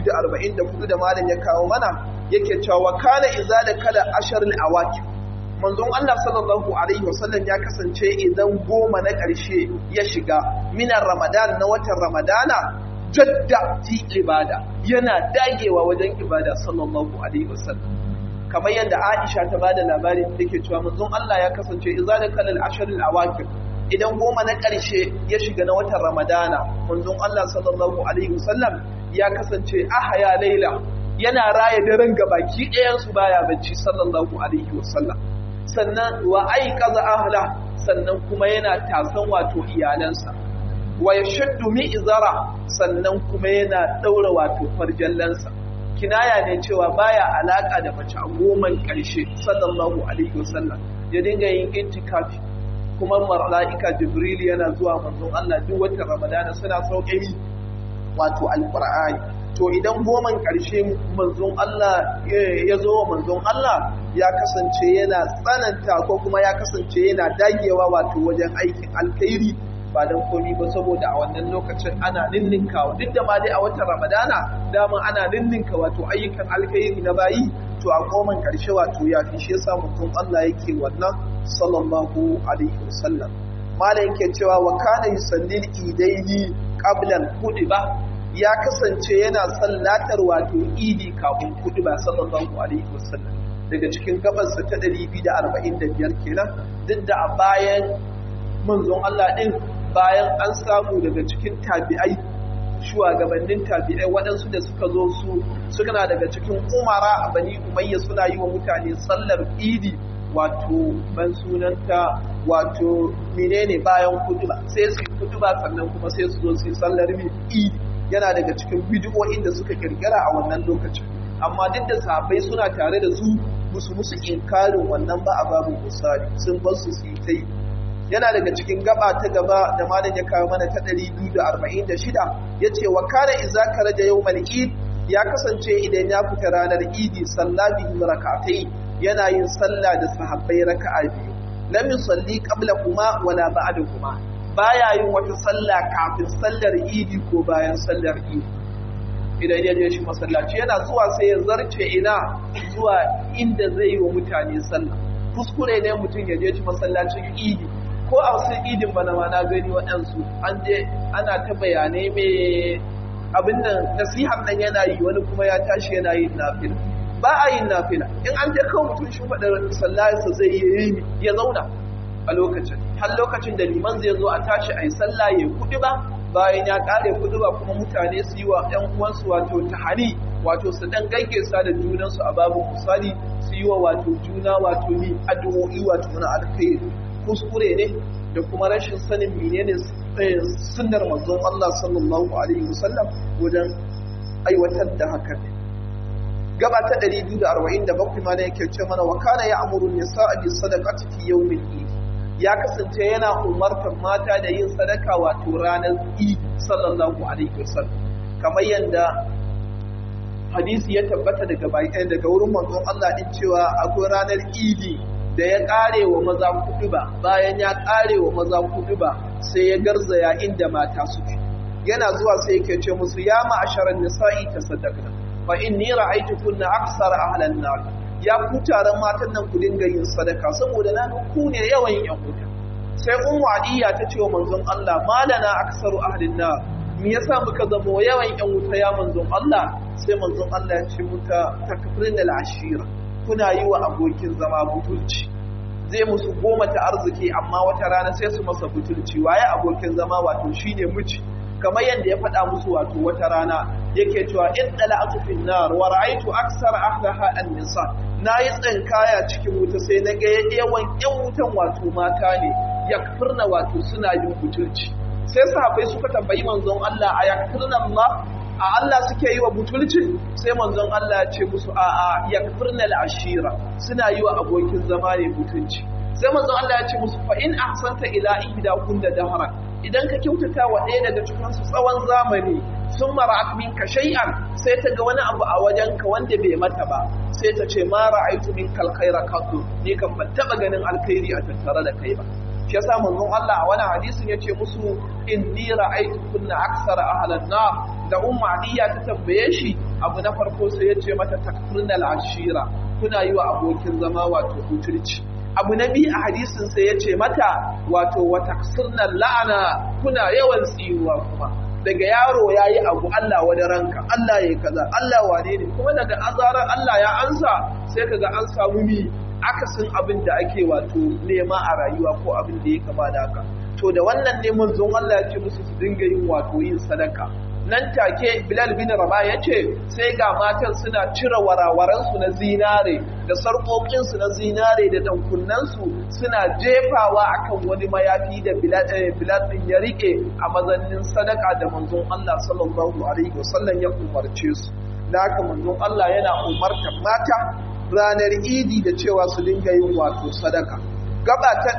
Speaker 1: 244 da malam ya kawo mana yake cewa kana iza da kala asharul awaki manzon Allah sallallahu alaihi wasallam ya kasance idan goma na ƙarshe ya shiga minar ramadan na watan ramadana jadda fi ibada yana dagewa wajen ibada sallallahu alaihi wasallam kamar yadda Aisha ta bada labarin take cewa manzon Allah ya kasance iza da kala asharul awaki idan goma na ƙarshe ya shiga na watan ramadana manzon Allah sallallahu alaihi wasallam ya kasance ahaya laila yana raya daren gabaki ɗayansu baya bacci sallallahu alaihi wasallam sannan wa aikaza ahla sannan kuma yana tasan wato iyalansa wa yashuddu mi'zara sannan kuma yana daura wato farjallansa kinaya ne cewa baya alaka da mace a goman ƙarshe sallallahu alaihi wasallam ya dinga yin intikafi kuma mala'ika jibril yana zuwa manzon Allah duk watan ramadana suna sauke wato alqur'ani to idan goman ƙarshe manzon Allah ya zo wa manzon Allah ya kasance yana tsananta ko kuma ya kasance yana dagewa wato wajen aikin alkhairi ba don komi ba saboda a wannan lokacin ana ninninkawa duk da ma dai a watan ramadana dama ana ninninka wato ayyukan alkhairi na bayi to a goman ƙarshe wato ya fi shi yasa mutum Allah yake wannan sallallahu alaihi wasallam malam yake cewa wa kana yusallil idaini qabla al-khutbah ya kasance yana sallatar wato idi kafin khutba sallallahu alaihi wasallam daga cikin gabansa ta 245 kenan duk da a bayan manzon Allah din bayan an samu daga cikin tabi'ai shugabannin tabi'ai waɗansu da suka zo su suna daga cikin umara a bani umayya suna yi wa mutane sallar idi wato ban sunanta wato menene bayan kutuba sai su yi kutuba sannan kuma sai su zo su yi sallar idi yana daga cikin bidiyoyin da suka kirkira a wannan lokacin amma duk da sahabbai suna tare da su musu musu inkarin wannan ba a babu misali sun bar su su yi ta yi yana daga cikin gaba ta gaba da malam ya kawo mana ta 246 yace wa kana idza karaja yawmal eid ya kasance idan ya fita ranar idi salla bihi rak'atayn yana yin sallah da sahabbai raka'a biyu lam yusalli qabla kuma wala ba'da kuma baya yin wata sallah kafin sallar idi ko bayan sallar idi idan ya je shi masallaci yana zuwa sai ya zarce ina zuwa inda zai yi wa mutane sallah kuskure ne mutum ya je shi masallacin idi ko a wasu idin bana ma na gani waɗansu an je ana ta bayanai mai abin nan nasihar nan yana yi wani kuma ya tashi yana yin nafila ba a yin nafila in an je kawai mutum shi faɗa sallarsa zai yi ya zauna a lokacin har lokacin da liman zai zo a tashi a yi sallah ya kuɗi ba bayan ya ƙare kuɗi ba kuma mutane su yi wa ‘yan uwansu wato tahari wato su ɗan gaggesa da junansu a babu misali su yi wa wato juna wato ni addu'o'i wato na alkhairi kuskure ne da kuma rashin sanin menene sunnar manzon Allah sallallahu alaihi wasallam wajen aiwatar da haka ne gaba ta 247 ma ne yake ce mana wa kana ya'muru nisaa bi sadaqati fi yawmil eid ya kasance yana umartar mata da yin sadaka wato ranar eid sallallahu alaihi wasallam kamar yanda hadisi ya tabbata daga bayan daga wurin manzon Allah din cewa akwai ranar idi da ya kare wa maza kudu ba bayan ya kare wa maza kudu ba sai ya garzaya inda mata suke yana zuwa sai yake ce musu ya ma'asharan nisa'i tasaddaqna fa inni ra'aytu kunna aksara ahlan nar ya ku taron matan nan ku dinga yin sadaka saboda na ku ne yawan yan wuta sai ummu adiya ta ce wa manzon Allah malana aksaru ahlin nar me yasa muka zamo yawan yan wuta ya manzon Allah sai manzon Allah ya ce muka takfirin al-ashira kuna yi wa abokin zama butulci zai musu goma ta arziki amma wata rana sai su masa butulci waye abokin zama wato shine miji kamar yadda ya faɗa musu wato wata rana yake cewa in dala'atu fin nar wa ra'aytu aksara ahlaha an-nisa nayi tsinkaya cikin wuta sai na ga yawan yan wutan wato mata ne yakfurna wato suna yin butulci sai sahabbai suka tambayi manzon Allah a yakfurna Allah a Allah suke yi wa butulci sai manzon Allah ya ce musu a a yakfurna al-ashira suna yi wa abokin zama ne butulci sai manzon Allah ya ce musu fa in ahsanta ila ihda kunna dahra idan ka kyautata wa ɗaya daga cikin su tsawon zamani sun mara'at minka shay'an sai ta ga wani abu a wajenka wanda bai mata ba sai ta ce ma ra'aitu minka alkhaira qattu ni kan ban taba ganin alkhairi a tattare da kai ba shi yasa manzon Allah a wani hadisin yace musu inni ra'aytu kunna aksara ahlan nar da ummu adiya ta tambaye shi abu na farko sai yace mata takfurnal ashira kuna yi wa abokin zama wato huturci abu na biyu a hadisin sai yace mata wato wa taksirnal la'ana kuna yawan tsiruwa kuma daga yaro ya yi abu Allah wani ranka Allah ya yi kaza Allah wane ne kuma daga azarar Allah ya ansa sai kaga an samu mi akasin abin da ake wato nema a rayuwa ko abin da ya kama da haka to da wannan neman zon Allah ya ce musu su dinga yin wato yin sadaka nan take Bilal bin Rabah ya ce sai ga matan suna cire warawaransu na zinare da sarƙoƙinsu na zinare da dankunansu suna jefawa akan wani mayafi da Bilal din ya rike a mazannin sadaka da manzon Allah sallallahu alaihi wasallam ya umarce su da haka manzon Allah yana umartar mata ranar idi da cewa su dinga yin wato sadaka gaba ta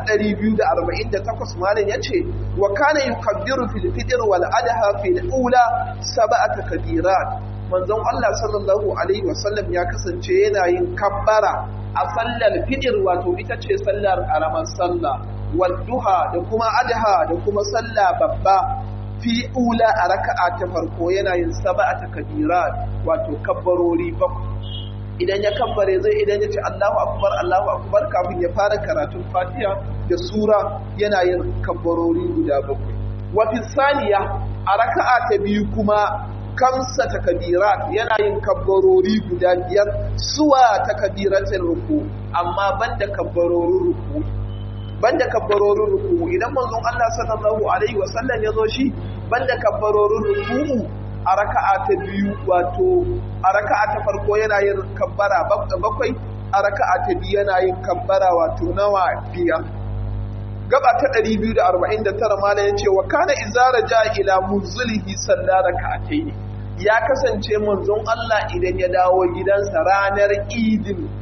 Speaker 1: 248 malam yace wa kana yukabbiru fil fitr wal adha fil ula sab'ata kabirat manzon Allah sallallahu alaihi wasallam ya kasance yana yin kabbara a sallar fitr wato ita ce sallar karamar sallah wal duha da kuma adha da kuma sallah babba fi ula a raka'a ta farko yana yin sab'ata kabirat wato kabbarori bakwai idan ya kabbare zai idan ya ce Allahu akbar Allahu akbar kafin ya fara karatun Fatiha da sura yana yin kabbarori guda bakwai wa fi saniya a raka'a ta biyu kuma kamsa takbirat yana yin kabbarori guda biyar suwa takbiratul ruku amma banda kabbarorin ruku banda kabbarorin ruku idan manzon Allah sallallahu alaihi wasallam ya zo shi banda kabbarorin ruku a raka'a ta biyu wato a raka'a ta farko yana yin kabbara bakwai a raka'a ta biyu yana yin kabbara wato nawa biyar gaba ta 249 mala ya ce wa kana izara ja ila muzulihi salla raka'ataini ya kasance manzon Allah idan ya dawo gidansa ranar idin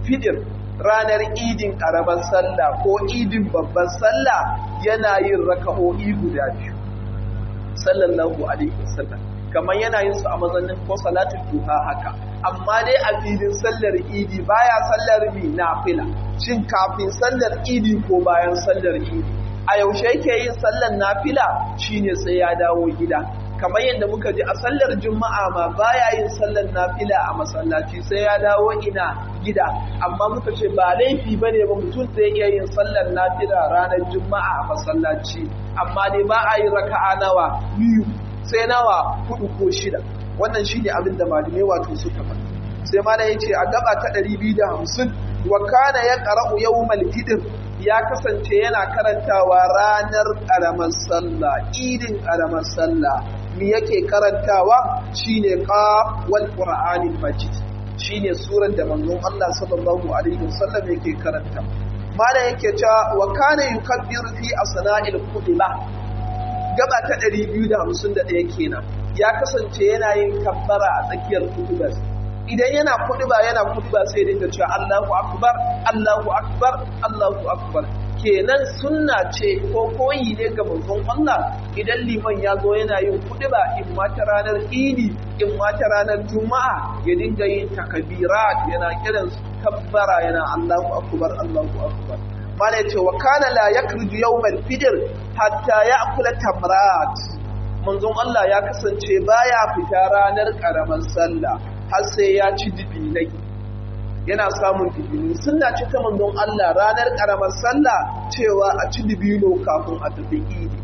Speaker 1: fitr ranar idin ƙaramar sallah ko idin babban sallah yana yin raka'o'i guda biyu sallallahu alaihi wasallam kamar yana yin su a mazannin ko salatul duha haka amma dai a filin sallar idi baya sallar mi nafila shin kafin sallar idi ko bayan sallar idi a yaushe yake yin sallar nafila shine sai ya dawo gida kamar yadda muka ji a sallar juma'a ma baya yin sallar nafila a masallaci sai ya dawo ina gida amma muka ce ba laifi bane ba mutum zai iya yin sallar nafila ranar juma'a a masallaci amma dai ba a yi raka'a nawa biyu sai nawa hudu ko shida wannan shine abin da malamai wato suka faɗa sai ma ya ce a gaba ta 250 wa kana ya qara'u yawmal fitr ya kasance yana karantawa ranar ƙaramar sallah idin ƙaramar sallah me yake karantawa shine qaf wal qur'anil majid shine surar da manzon Allah sallallahu alaihi wasallam yake karanta mala yake cewa wa kana yukabbiru fi asna'il khutbah gaba ta 251 kenan ya kasance yana yin kabbara a tsakiyar khutbah idan yana khutba yana khutba sai dinga cewa Allahu akbar Allahu akbar Allahu akbar kenan sunna ce ko koyi ne ga manzon Allah idan liman ya zo yana yin kudiba in ma ta ranar idi in ma ta ranar juma'a ya dinga yin takbirat yana kiran kabbara yana Allahu akbar Allahu akbar mana yace wa kana la yakruju yawmal fitr hatta ya'kula tamrat manzon Allah ya kasance baya fita ranar karamar sallah har sai ya ci dibinai yana samun dibino suna ci ta manzon Allah ranar karamar sallah cewa a ci dibino kafin a tafi idi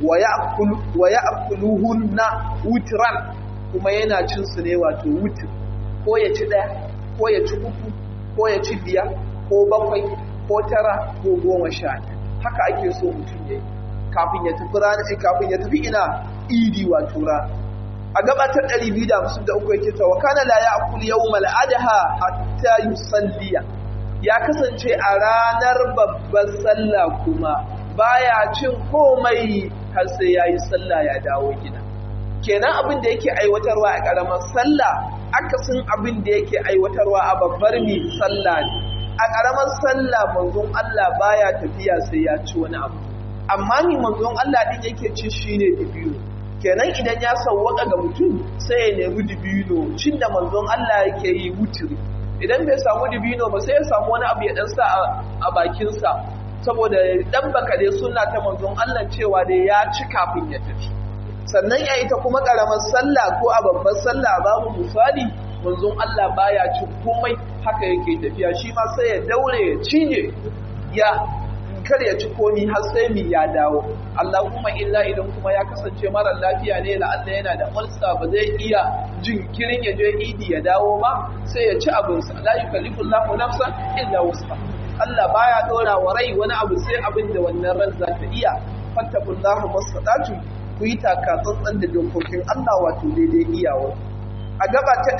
Speaker 1: wa ya'kuluhun na wutran kuma yana cin su ne wato wutir ko ya ci daya ko ya ci uku ko ya ci biya ko bakwai ko tara ko goma sha haka ake so mutum ya yi kafin ya tafi ranar kafin ya tafi ina idi wato rana a gabatar 253 yake ta wakana la ya'kul yawmal adha hatta yusalliya ya kasance a ranar babbar sallah kuma baya cin komai har sai yayi sallah ya dawo gida kenan abin da yake aiwatarwa a karamar sallah akasin abin da yake aiwatarwa a babbar mi sallah ne a karamar sallah manzon Allah baya tafiya sai ya ci wani abu amma ni manzon Allah din yake ci shine bibiyo kenan idan ya sauwaka ga mutum sai ya nemi dibino cin da manzon Allah yake yi wutiri idan bai samu dibino ba sai ya samu wani abu ya dan sa a bakinsa saboda dan baka dai sunna ta manzon Allah cewa dai ya ci kafin ya tafi sannan ya ita kuma karamar sallah ko a babbar sallah babu misali manzon Allah baya cin komai haka yake tafiya shi ma sai ya daure ya cinye ya kar ya ci komi har sai mi ya dawo Allahumma illa idan kuma ya kasance mara lafiya ne la Allah yana da ulsa ba zai iya jinkirin ya je idi ya dawo ba sai ya ci abin sa la yukallifu Allahu nafsan illa wus'a Allah baya dora wa rai wani abu sai abin da wannan ran za ta iya fattakullahu masadatu ku yi taka tsantsan da dokokin Allah wato daidai iyawa a gaba ta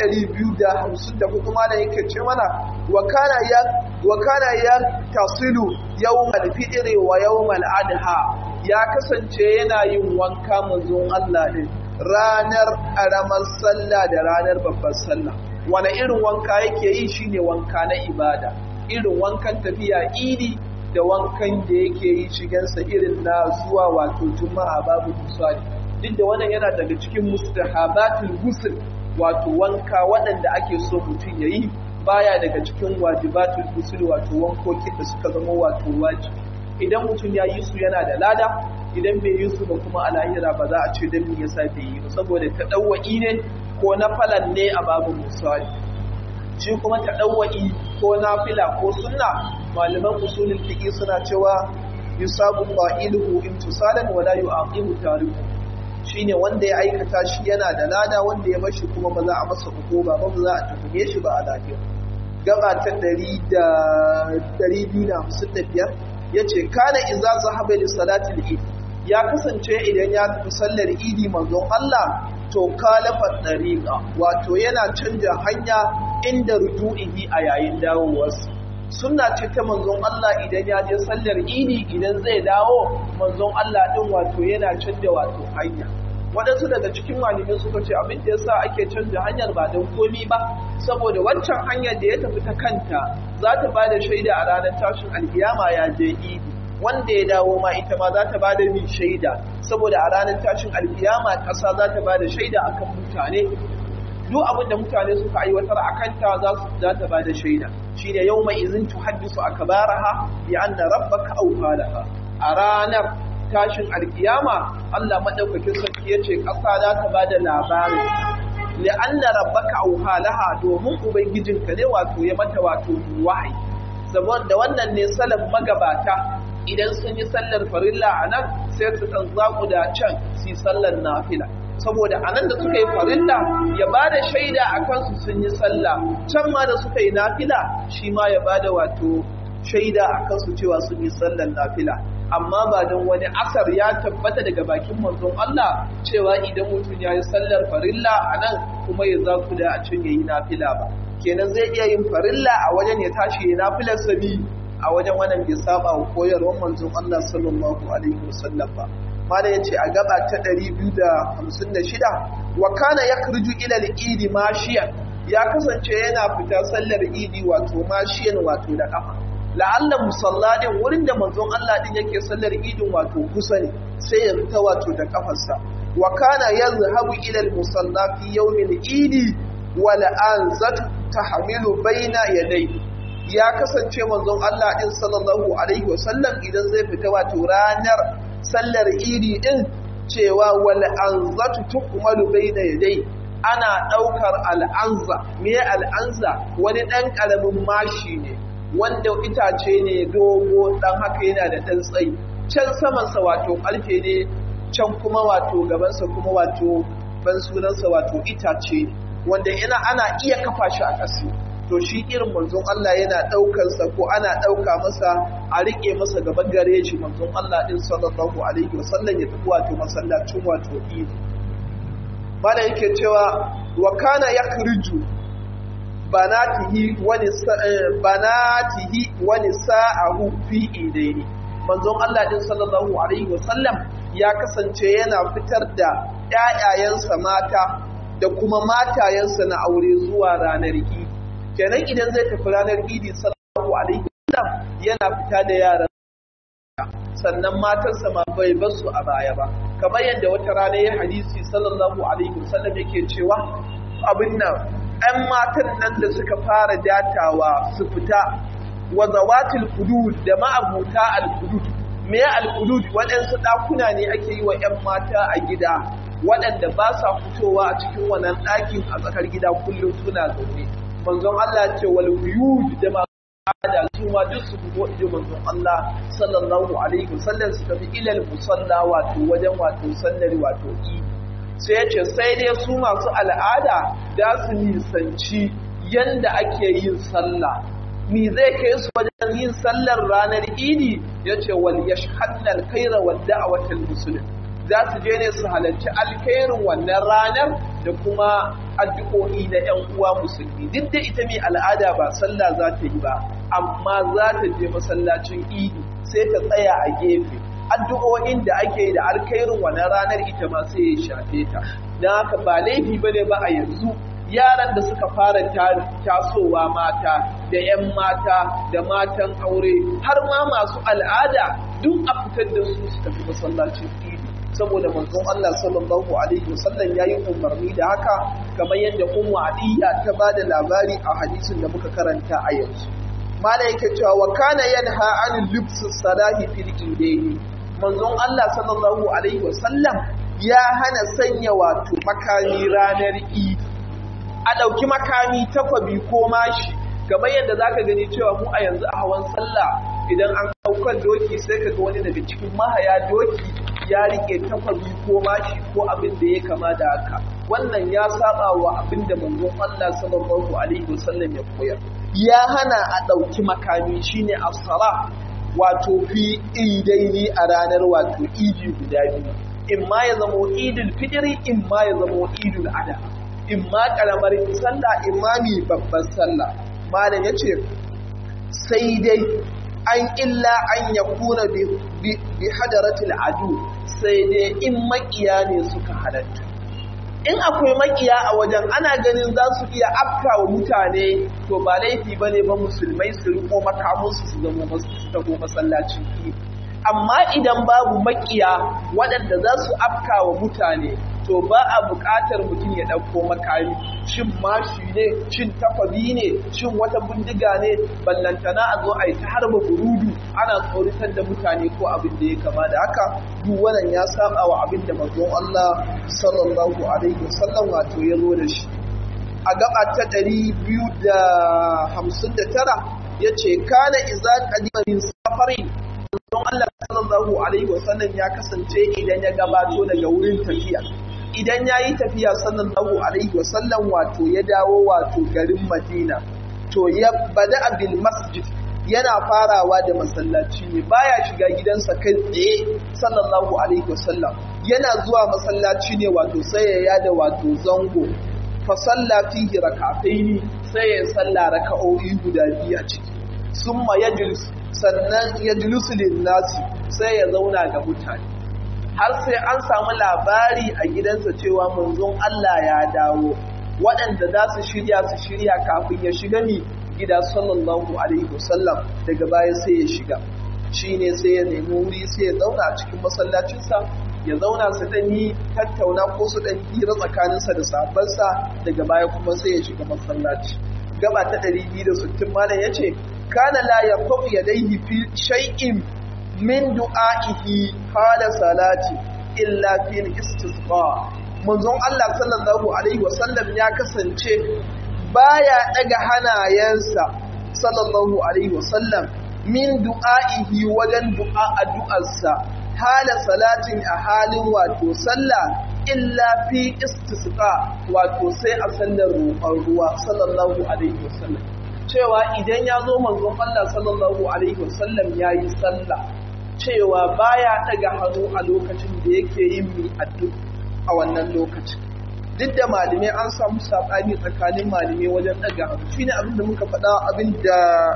Speaker 1: 254 kuma da yake ce mana wa kana ya wa kana ya tasilu yawmal fitri wa yawmal adha ya kasance yana yin wanka manzon Allah din ranar karamar sallah da ranar babbar sallah wani irin wanka yake yi shine wanka na ibada irin wankan tafiya idi da wankan da yake yi shigansa irin na zuwa wato juma'a babu misali duk da wannan yana daga cikin mustahabatul ghusl wato wanka waɗanda ake so mutum ya yi baya daga cikin wajibatul ghusl wato wankokin da suka zama wato wajibi idan mutum ya yi su yana da lada idan bai yi su ba kuma a lahira ba za a ce dan me yasa bai yi ba saboda tadawwa'i ne ko na falan ne a babu misali shi kuma tadawwa'i ko nafila ko sunna malaman usulul fiqh suna cewa yusabu qa'iluhu imtisalan wa la yu'aqibu tariku shine wanda ya aikata shi yana da lada wanda ya bashi kuma ba za a masa hukuma ba ba za a tuhume shi ba a lafiya gaba ta 255 yace kana idza zahaba li salati al-eid ya kasance idan ya tafi sallar idi manzon Allah to kalafa dariqa wato yana canja hanya inda rujuihi a yayin dawowarsa sunna ce ta manzon Allah idan ya je sallar idi idan zai dawo manzon Allah din wato yana canja wato hanya waɗansu daga cikin malamai suka ce abin da yasa ake canja hanyar ba don komi ba saboda wancan hanyar da ya tafi ta kanta za ta ba da shaida a ranar tashin alkiyama ya je idi wanda ya dawo ma ita ma za ta ba da min shaida saboda a ranar tashin alkiyama ƙasa za ta ba da shaida akan mutane duk abin da mutane suka aiwatar a kanta za su za ta ba da shaida shine yau mai izin tuhaddisu akbaraha bi anna rabbaka awhalaha a ranar tashin alkiyama Allah madaukakin sarki yace ƙasa za ta ba da labarin li'anna rabbaka awhalaha domin ubangijinka ne wato ya mata wato wahayi saboda wannan ne salaf magabata idan sun yi sallar farilla a nan sai su ɗan zaku da can su yi sallar nafila saboda a nan da suka yi farilla ya ba da shaida a kansu sun yi sallah can ma da suka yi nafila shi ma ya ba da wato shaida a kansu cewa sun yi sallar nafila amma ba don wani asar ya tabbata daga bakin manzon Allah cewa idan mutum ya yi sallar farilla a nan kuma ya zaku da a can ya yi nafila ba kenan zai iya yin farilla a wajen ya tashi ya nafilar sabi a wajen wannan bai saba wa koyarwar manzon Allah sallallahu alaihi wasallam ba mala yace a gaba ta 256 wa kana yakhruju ila al-idi mashiyan ya kasance yana fita sallar idi wato mashiyan wato da kafa la'alla musalladin wurin da manzon Allah din yake sallar idin wato kusa ne sai ya fita wato da kafarsa wa kana yazhabu ila al-musalla fi yawm al-idi wa la'anzat tahmilu baina yadayhi ya kasance manzon Allah din sallallahu alaihi wasallam idan zai fita wato ranar sallar idi din cewa wal anzatu tukmalu baina yadai ana daukar al'anza me al'anza wani dan karamin mashi ne wanda itace ne dogo dan haka yana da dan tsayi can saman sa wato karfe ne can kuma wato gaban sa kuma wato ban sunan sa wato itace ne wanda ina ana iya kafa shi a ƙasa to shi irin manzon Allah yana ɗaukarsa ko ana ɗauka masa a riƙe masa gaban gare shi manzon Allah ɗin sallallahu alaihi wasallam ya tafi wato masallacin wato idi mana yake cewa wa kana yakhriju banatihi wani banatihi wani sa'ahu fi idaini manzon Allah ɗin sallallahu alaihi wasallam ya kasance yana fitar da ƴaƴayensa mata da kuma matayensa na aure zuwa ranar idi kenan idan zai tafi ranar idi sallallahu alaihi wasallam yana fita da yaran sannan matarsa ma bai bar su a baya ba kamar yadda wata rana ya hadisi sallallahu alaihi wasallam yake cewa abin nan ɗan matan nan da suka fara datawa su fita wa zawatil hudud da ma'abuta al hudud me al hudud waɗansu ɗakuna ne ake yi wa 'yan mata a gida waɗanda ba sa fitowa a cikin wannan ɗakin a tsakar gida kullum suna zaune manzon Allah ce wal buyud da ma da su ma duk su fito ido manzon Allah sallallahu alaihi wasallam su tafi ilal musalla wato wajen wato sallar wato idi sai ya ce sai dai su masu al'ada da su nisanci yanda ake yin sallah ni zai kai su wajen yin sallar ranar idi ya ce wal yashhadnal khaira wad da'watal muslim za su je ne su halarci alkhairin wannan ranar da kuma addu'o'i na 'yan uwa musulmi duk da ita mai al'ada ba sallah za ta yi ba amma za ta je masallacin idi sai ta tsaya a gefe addu'o'in da ake yi da alkhairin wannan ranar ita ma sai ya shafe ta don haka ba laifi ba ne ba a yanzu yaran da suka fara tasowa mata da 'yan mata da matan aure har ma masu al'ada duk a fitar da su su tafi masallacin idi saboda manzon Allah sallallahu alaihi wasallam yayi umarni da haka kamar yadda Ummu Adiya ta bada labari a hadisin da muka karanta a yanzu mala yake cewa wa kana yanha anil libs salahi fil idaini manzon Allah sallallahu alaihi wasallam ya hana sanya wato makami ranar Eid a dauki makami takwabi ko mashi kamar yadda zaka gani cewa mu a yanzu a hawan sallah idan an daukar doki sai kaga wani daga cikin mahaya doki ya rike takwabi ko mashi ko abin da ya kama da haka wannan ya saba wa abin da manzon Allah sallallahu alaihi wasallam ya koyar ya hana a ɗauki makami shine as-sala wato fi idaini a ranar wato idi guda biyu in ma ya zamo idul fitri in ma ya zamo idul adha in ma karamar sallah in ma mi babbar sallah malam yace sai dai an illa an yakuna bi bi hadaratil adu sai dai in makiya ne suka halatta in akwai makiya a wajen ana ganin za su iya afka wa mutane to ba laifi ba ne ba musulmai su riko makamunsu su zama su taho masallacin ki amma idan babu makiya waɗanda za su afka wa mutane to ba a buƙatar mutum ya ɗauko makami shin mashi ne shin takwabi ne shin wata bindiga ne ballantana a zo a yi ta harba burudu ana tsoritar da mutane ko abin da ya kama da haka duk wannan ya saba wa abin da manzon Allah sallallahu alaihi wasallam wato ya zo da shi a gaba ta ɗari biyu da hamsin da tara ya ce kana iza kadima min safari manzon Allah sallallahu alaihi wasallam ya kasance idan ya gabato daga wurin tafiya idan ya yi tafiya sallallahu alaihi wasallam wato ya dawo wato garin madina to ya bada abil masjid yana farawa da masallaci ne baya shiga gidansa kai tsaye sallallahu alaihi wasallam yana zuwa masallaci ne wato sai ya yada wato zango fa salla fihi rak'ataini sai ya salla raka'o'i guda biyu a ciki summa yajlis sannan yajlisu lin nasi sai ya zauna ga mutane har sai an samu labari a gidansa cewa manzon Allah ya dawo waɗanda za su shirya su shirya kafin ya shiga ni gida sallallahu alaihi wasallam daga baya sai ya shiga shine sai ya nemi wuri sai ya zauna a cikin masallacinsa ya zauna su dan yi tattauna ko su dan hira tsakaninsa da sahabbansa daga baya kuma sai ya shiga masallaci gaba ta 260 malam yace kana la yaqfu yadayhi fi shay'in min du'a'ihi qala salati illa fil istisqa manzon Allah sallallahu alaihi wasallam ya kasance baya daga hanayensa sallallahu alaihi wasallam min du'a'ihi wajen du'a addu'arsa hala salatin a halin wato sallah illa fi istisqa wato sai a sallar roƙon ruwa sallallahu alaihi wasallam cewa idan ya zo manzon Allah sallallahu alaihi wasallam yayi sallah cewa baya daga hannu a lokacin da yake yin mi addu'a a wannan lokacin duk da malamai an samu sabani tsakanin malamai wajen daga hannu shine abin da muka faɗa abin da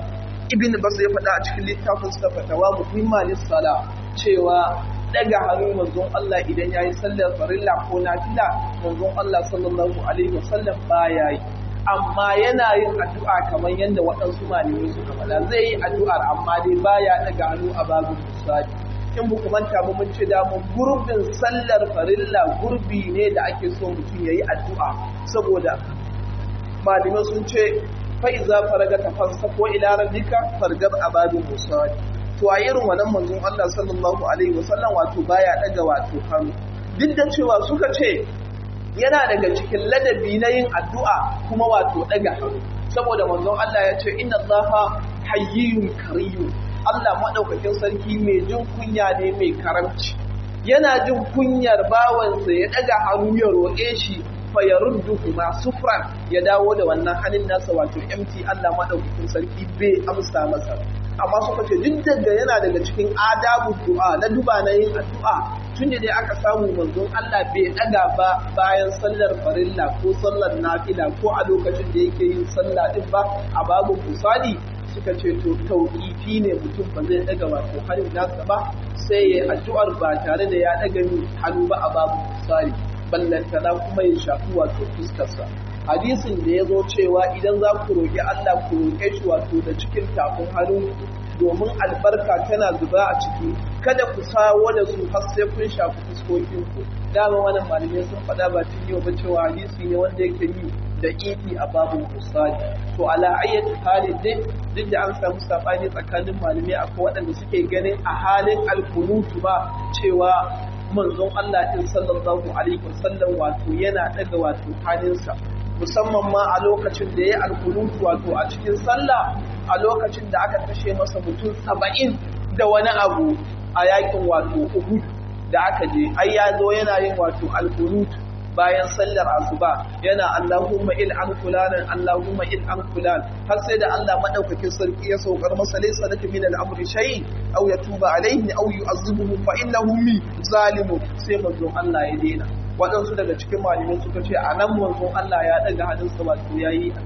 Speaker 1: ibn bas ya faɗa a cikin littafin sa fatawa muhimmanis sala cewa daga hannu manzon Allah idan yayi sallar farilla ko nafila manzon Allah sallallahu alaihi wasallam baya yi amma yana yin addu'a kamar yadda waɗansu malamai suka faɗa zai yi addu'ar amma dai baya daga hannu a babu misali in bu manta ba mun ce da mun gurbin sallar farilla gurbi ne da ake so mutum yayi addu'a saboda malamai sun ce fa iza faraga tafassa ko ila rabbika fargab abadu musali to a irin wannan manzon Allah sallallahu alaihi wasallam wato baya daga wato hannu duk da cewa suka ce yana daga cikin ladabi na yin addu'a kuma wato daga hannu saboda manzon Allah ya ce inna Allaha hayyun kariyun Allah madaukakin sarki mai jin kunya ne mai karamci yana jin kunyar bawansa ya daga hannu ya roƙe shi fa ya ruddu kuma sufran ya dawo da wannan hannun nasa wato empty Allah madaukakin sarki bai amsa masa amma suka ce duk daga yana daga cikin adabu du'a na duba na yin addu'a tun da dai aka samu manzon Allah bai daga ba bayan sallar farilla ko sallar nafila ko a lokacin da yake yin sallah din ba a babu musali suka ce to tauqifi ne mutum ba zai daga wato hannun nasa ba sai ya addu'ar ba tare da ya daga hannu ba a babu musali ballantana kuma ya shafi wato fuskarsa hadisin da ya zo cewa idan za ku roƙi Allah ku roƙe shi wato da cikin tafin hannu domin albarka tana zuba a ciki kada ku sawo da su har sai kun shafi fuskokin ku dama wannan malamai sun faɗa ba tun yau ba cewa hadisi ne wanda yake yi da ifi a babu musali to ala ayyati halin dai duk da an samu sabani tsakanin malamai akwai waɗanda suke ganin a halin alkunutu ba cewa manzon Allah din sallallahu alaihi wasallam wato yana daga wato hannunsa musamman ma a lokacin da ya alkunutu wato a cikin sallah a lokacin da aka kashe masa mutum saba'in da wani abu a yakin wato uhud da aka je ai ya zo yana yin wato alkunutu bayan sallar asuba yana Allahumma il an fulanan Allahumma il an fulan har sai da Allah madaukakin sarki ya saukar masa laysa laka min al-amri shay aw yatuba alayhi aw yu'azzibuhu fa innahu mi zalimun sai manzon Allah ya daina waɗansu daga cikin malamai suka ce a nan manzon Allah ya daga hannunsa wato yayi addu'a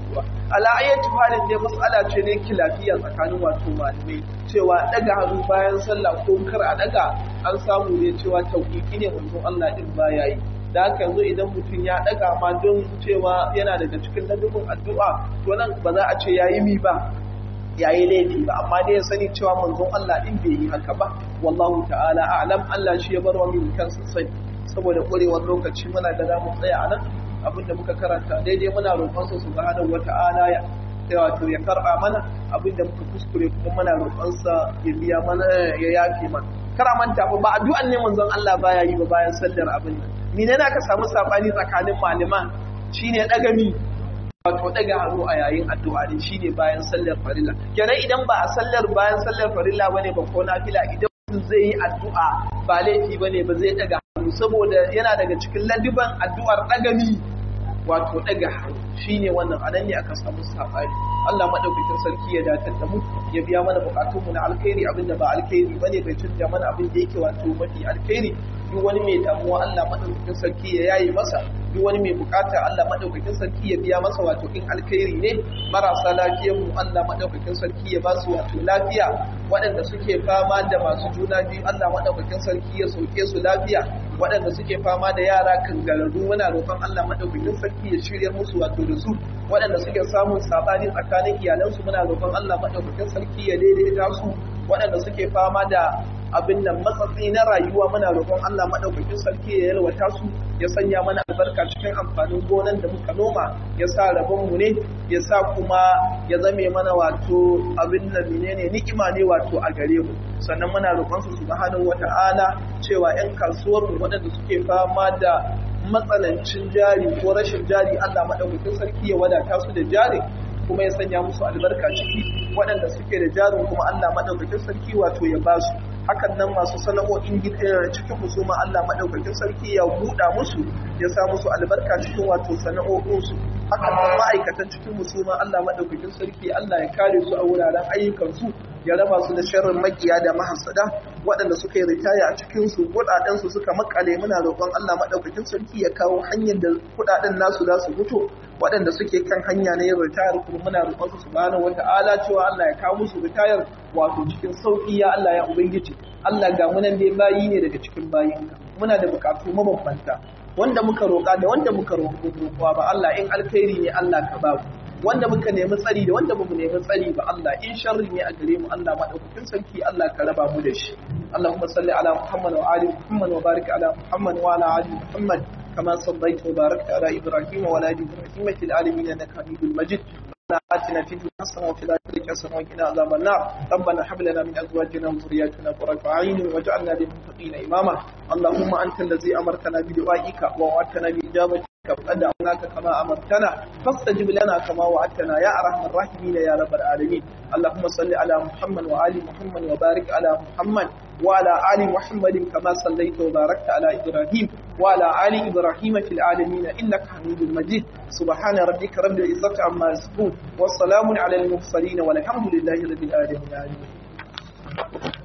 Speaker 1: ala ayyati halin dai mas'ala ce ne kilafiya tsakanin wato malamai cewa daga hannu bayan sallah ko kar a daga an samu ne cewa tauƙiƙi ne manzon Allah din baya yi da haka yanzu idan mutum ya daga ma don cewa yana daga cikin ladubin addu'a to nan ba za a ce yayi mi ba yayi laifi ba amma dai ya sani cewa manzon Allah din bai yi haka ba wallahu ta'ala a'lam Allah shi ya bar wa min kansa sani saboda ƙwarewar lokaci muna da zamu tsaya a nan abinda muka karanta daidai muna roƙonsa subhanahu wata'ala ya wato ya karɓa mana abinda muka kuskure kuma muna roƙonsa ya biya mana ya yafe mana kara manta ba addu'an ne manzon Allah baya yi ba bayan sallar abin nan mene ne aka samu sabani tsakanin malaman shine dagami wato daga hannu a yayin addu'a ne shine bayan sallar farilla kenan idan ba a sallar bayan sallar farilla bane ba ko nafila idan zai yi addu'a ba laifi bane ba zai daga hannu saboda yana daga cikin ladiban addu'ar dagami wato daga hannu shine wannan anan ne aka samu sabani Allah madaukakin sarki ya datar da mu ya biya mana bukatun mu na alkhairi abinda ba alkhairi bane bai canja mana abin da yake wato mafi alkhairi duk wani mai damuwa Allah madaukakin sarki ya yayi masa duk wani mai bukata Allah madaukakin sarki ya biya masa wato in alkhairi ne marasa lafiyar mu Allah madaukakin sarki ya ba su wato lafiya waɗanda suke fama da masu juna biyu Allah madaukakin sarki ya sauke su lafiya waɗanda suke fama da yara kangararru muna roƙon Allah madaukakin sarki ya shirya musu wato da su waɗanda suke samun sabani tsakanin iyalansu muna roƙon Allah madaukakin sarki ya daidaita su waɗanda suke fama da abin nan matsatsi na rayuwa muna roƙon Allah madaukakin sarki ya yalwata su ya sanya mana albarka cikin amfanin gonan da muka noma ya sa rabon mu ne ya sa kuma ya zame mana wato abin nan menene ni'ima ne wato a gare mu sannan muna roƙon su subhanahu wata'ala cewa 'yan kasuwar mu waɗanda suke fama da matsanancin jari ko rashin jari Allah madaukakin sarki ya wadata su da jari kuma ya sanya musu albarka ciki waɗanda suke da jarin kuma Allah madaukakin sarki wato ya ba su hakan nan masu sana'o'in cikin musu ma Allah madaukakin sarki ya buɗa musu ya sa musu albarka cikin wato sana'o'insu hakan nan ma'aikatan cikin musu ma Allah madaukakin sarki Allah ya kare su a wuraren ayyukansu ya raba su da sharrin makiya da mahasada waɗanda suka yi ritaya a cikin su kuɗaɗen su suka makale muna roƙon Allah madaukakin sarki ya kawo hanyar da kuɗaɗen nasu za su fito waɗanda suke kan hanya na yin ritayar kuma muna roƙon su subhanahu wata'ala cewa Allah ya kawo musu ritayar wato cikin sauƙi ya Allah ya ubangiji Allah ga munan dai bayi ne daga cikin bayinka muna da buƙatu mabambanta wanda muka roƙa da wanda muka roƙa ba Allah in alkhairi ne Allah ka ba wanda muka nemi tsari da wanda bamu nemi tsari ba Allah in sharri ne a gare mu Allah madaukakin sarki Allah ka raba mu da shi Allahumma salli ala Muhammad wa ali Muhammad wa barik ala Muhammad wa ala ali Muhammad كما صليت وباركت على إبراهيم وعلى آل إبراهيم في العالمين إنك حميد مجيد آتنا في الدنيا حسنة وفي الآخرة حسنة وقنا عذاب النار ربنا هب لنا من أزواجنا وذرياتنا قرة أعين واجعلنا للمتقين إماما اللهم أنت الذي أمرتنا بدعائك ووعدتنا بإجابتك وقد دعوناك كما أمرتنا فاستجب لنا كما وعدتنا يا أرحم الراحمين يا رب العالمين اللهم صل على محمد وآل محمد وبارك على محمد وعلى آل محمد كما صليت وباركت على إبراهيم وعلى آل إبراهيم في العالمين إنك حميد مجيد سبحان ربك رب العزة عما يصفون والسلام على المرسلين والحمد لله رب العالمين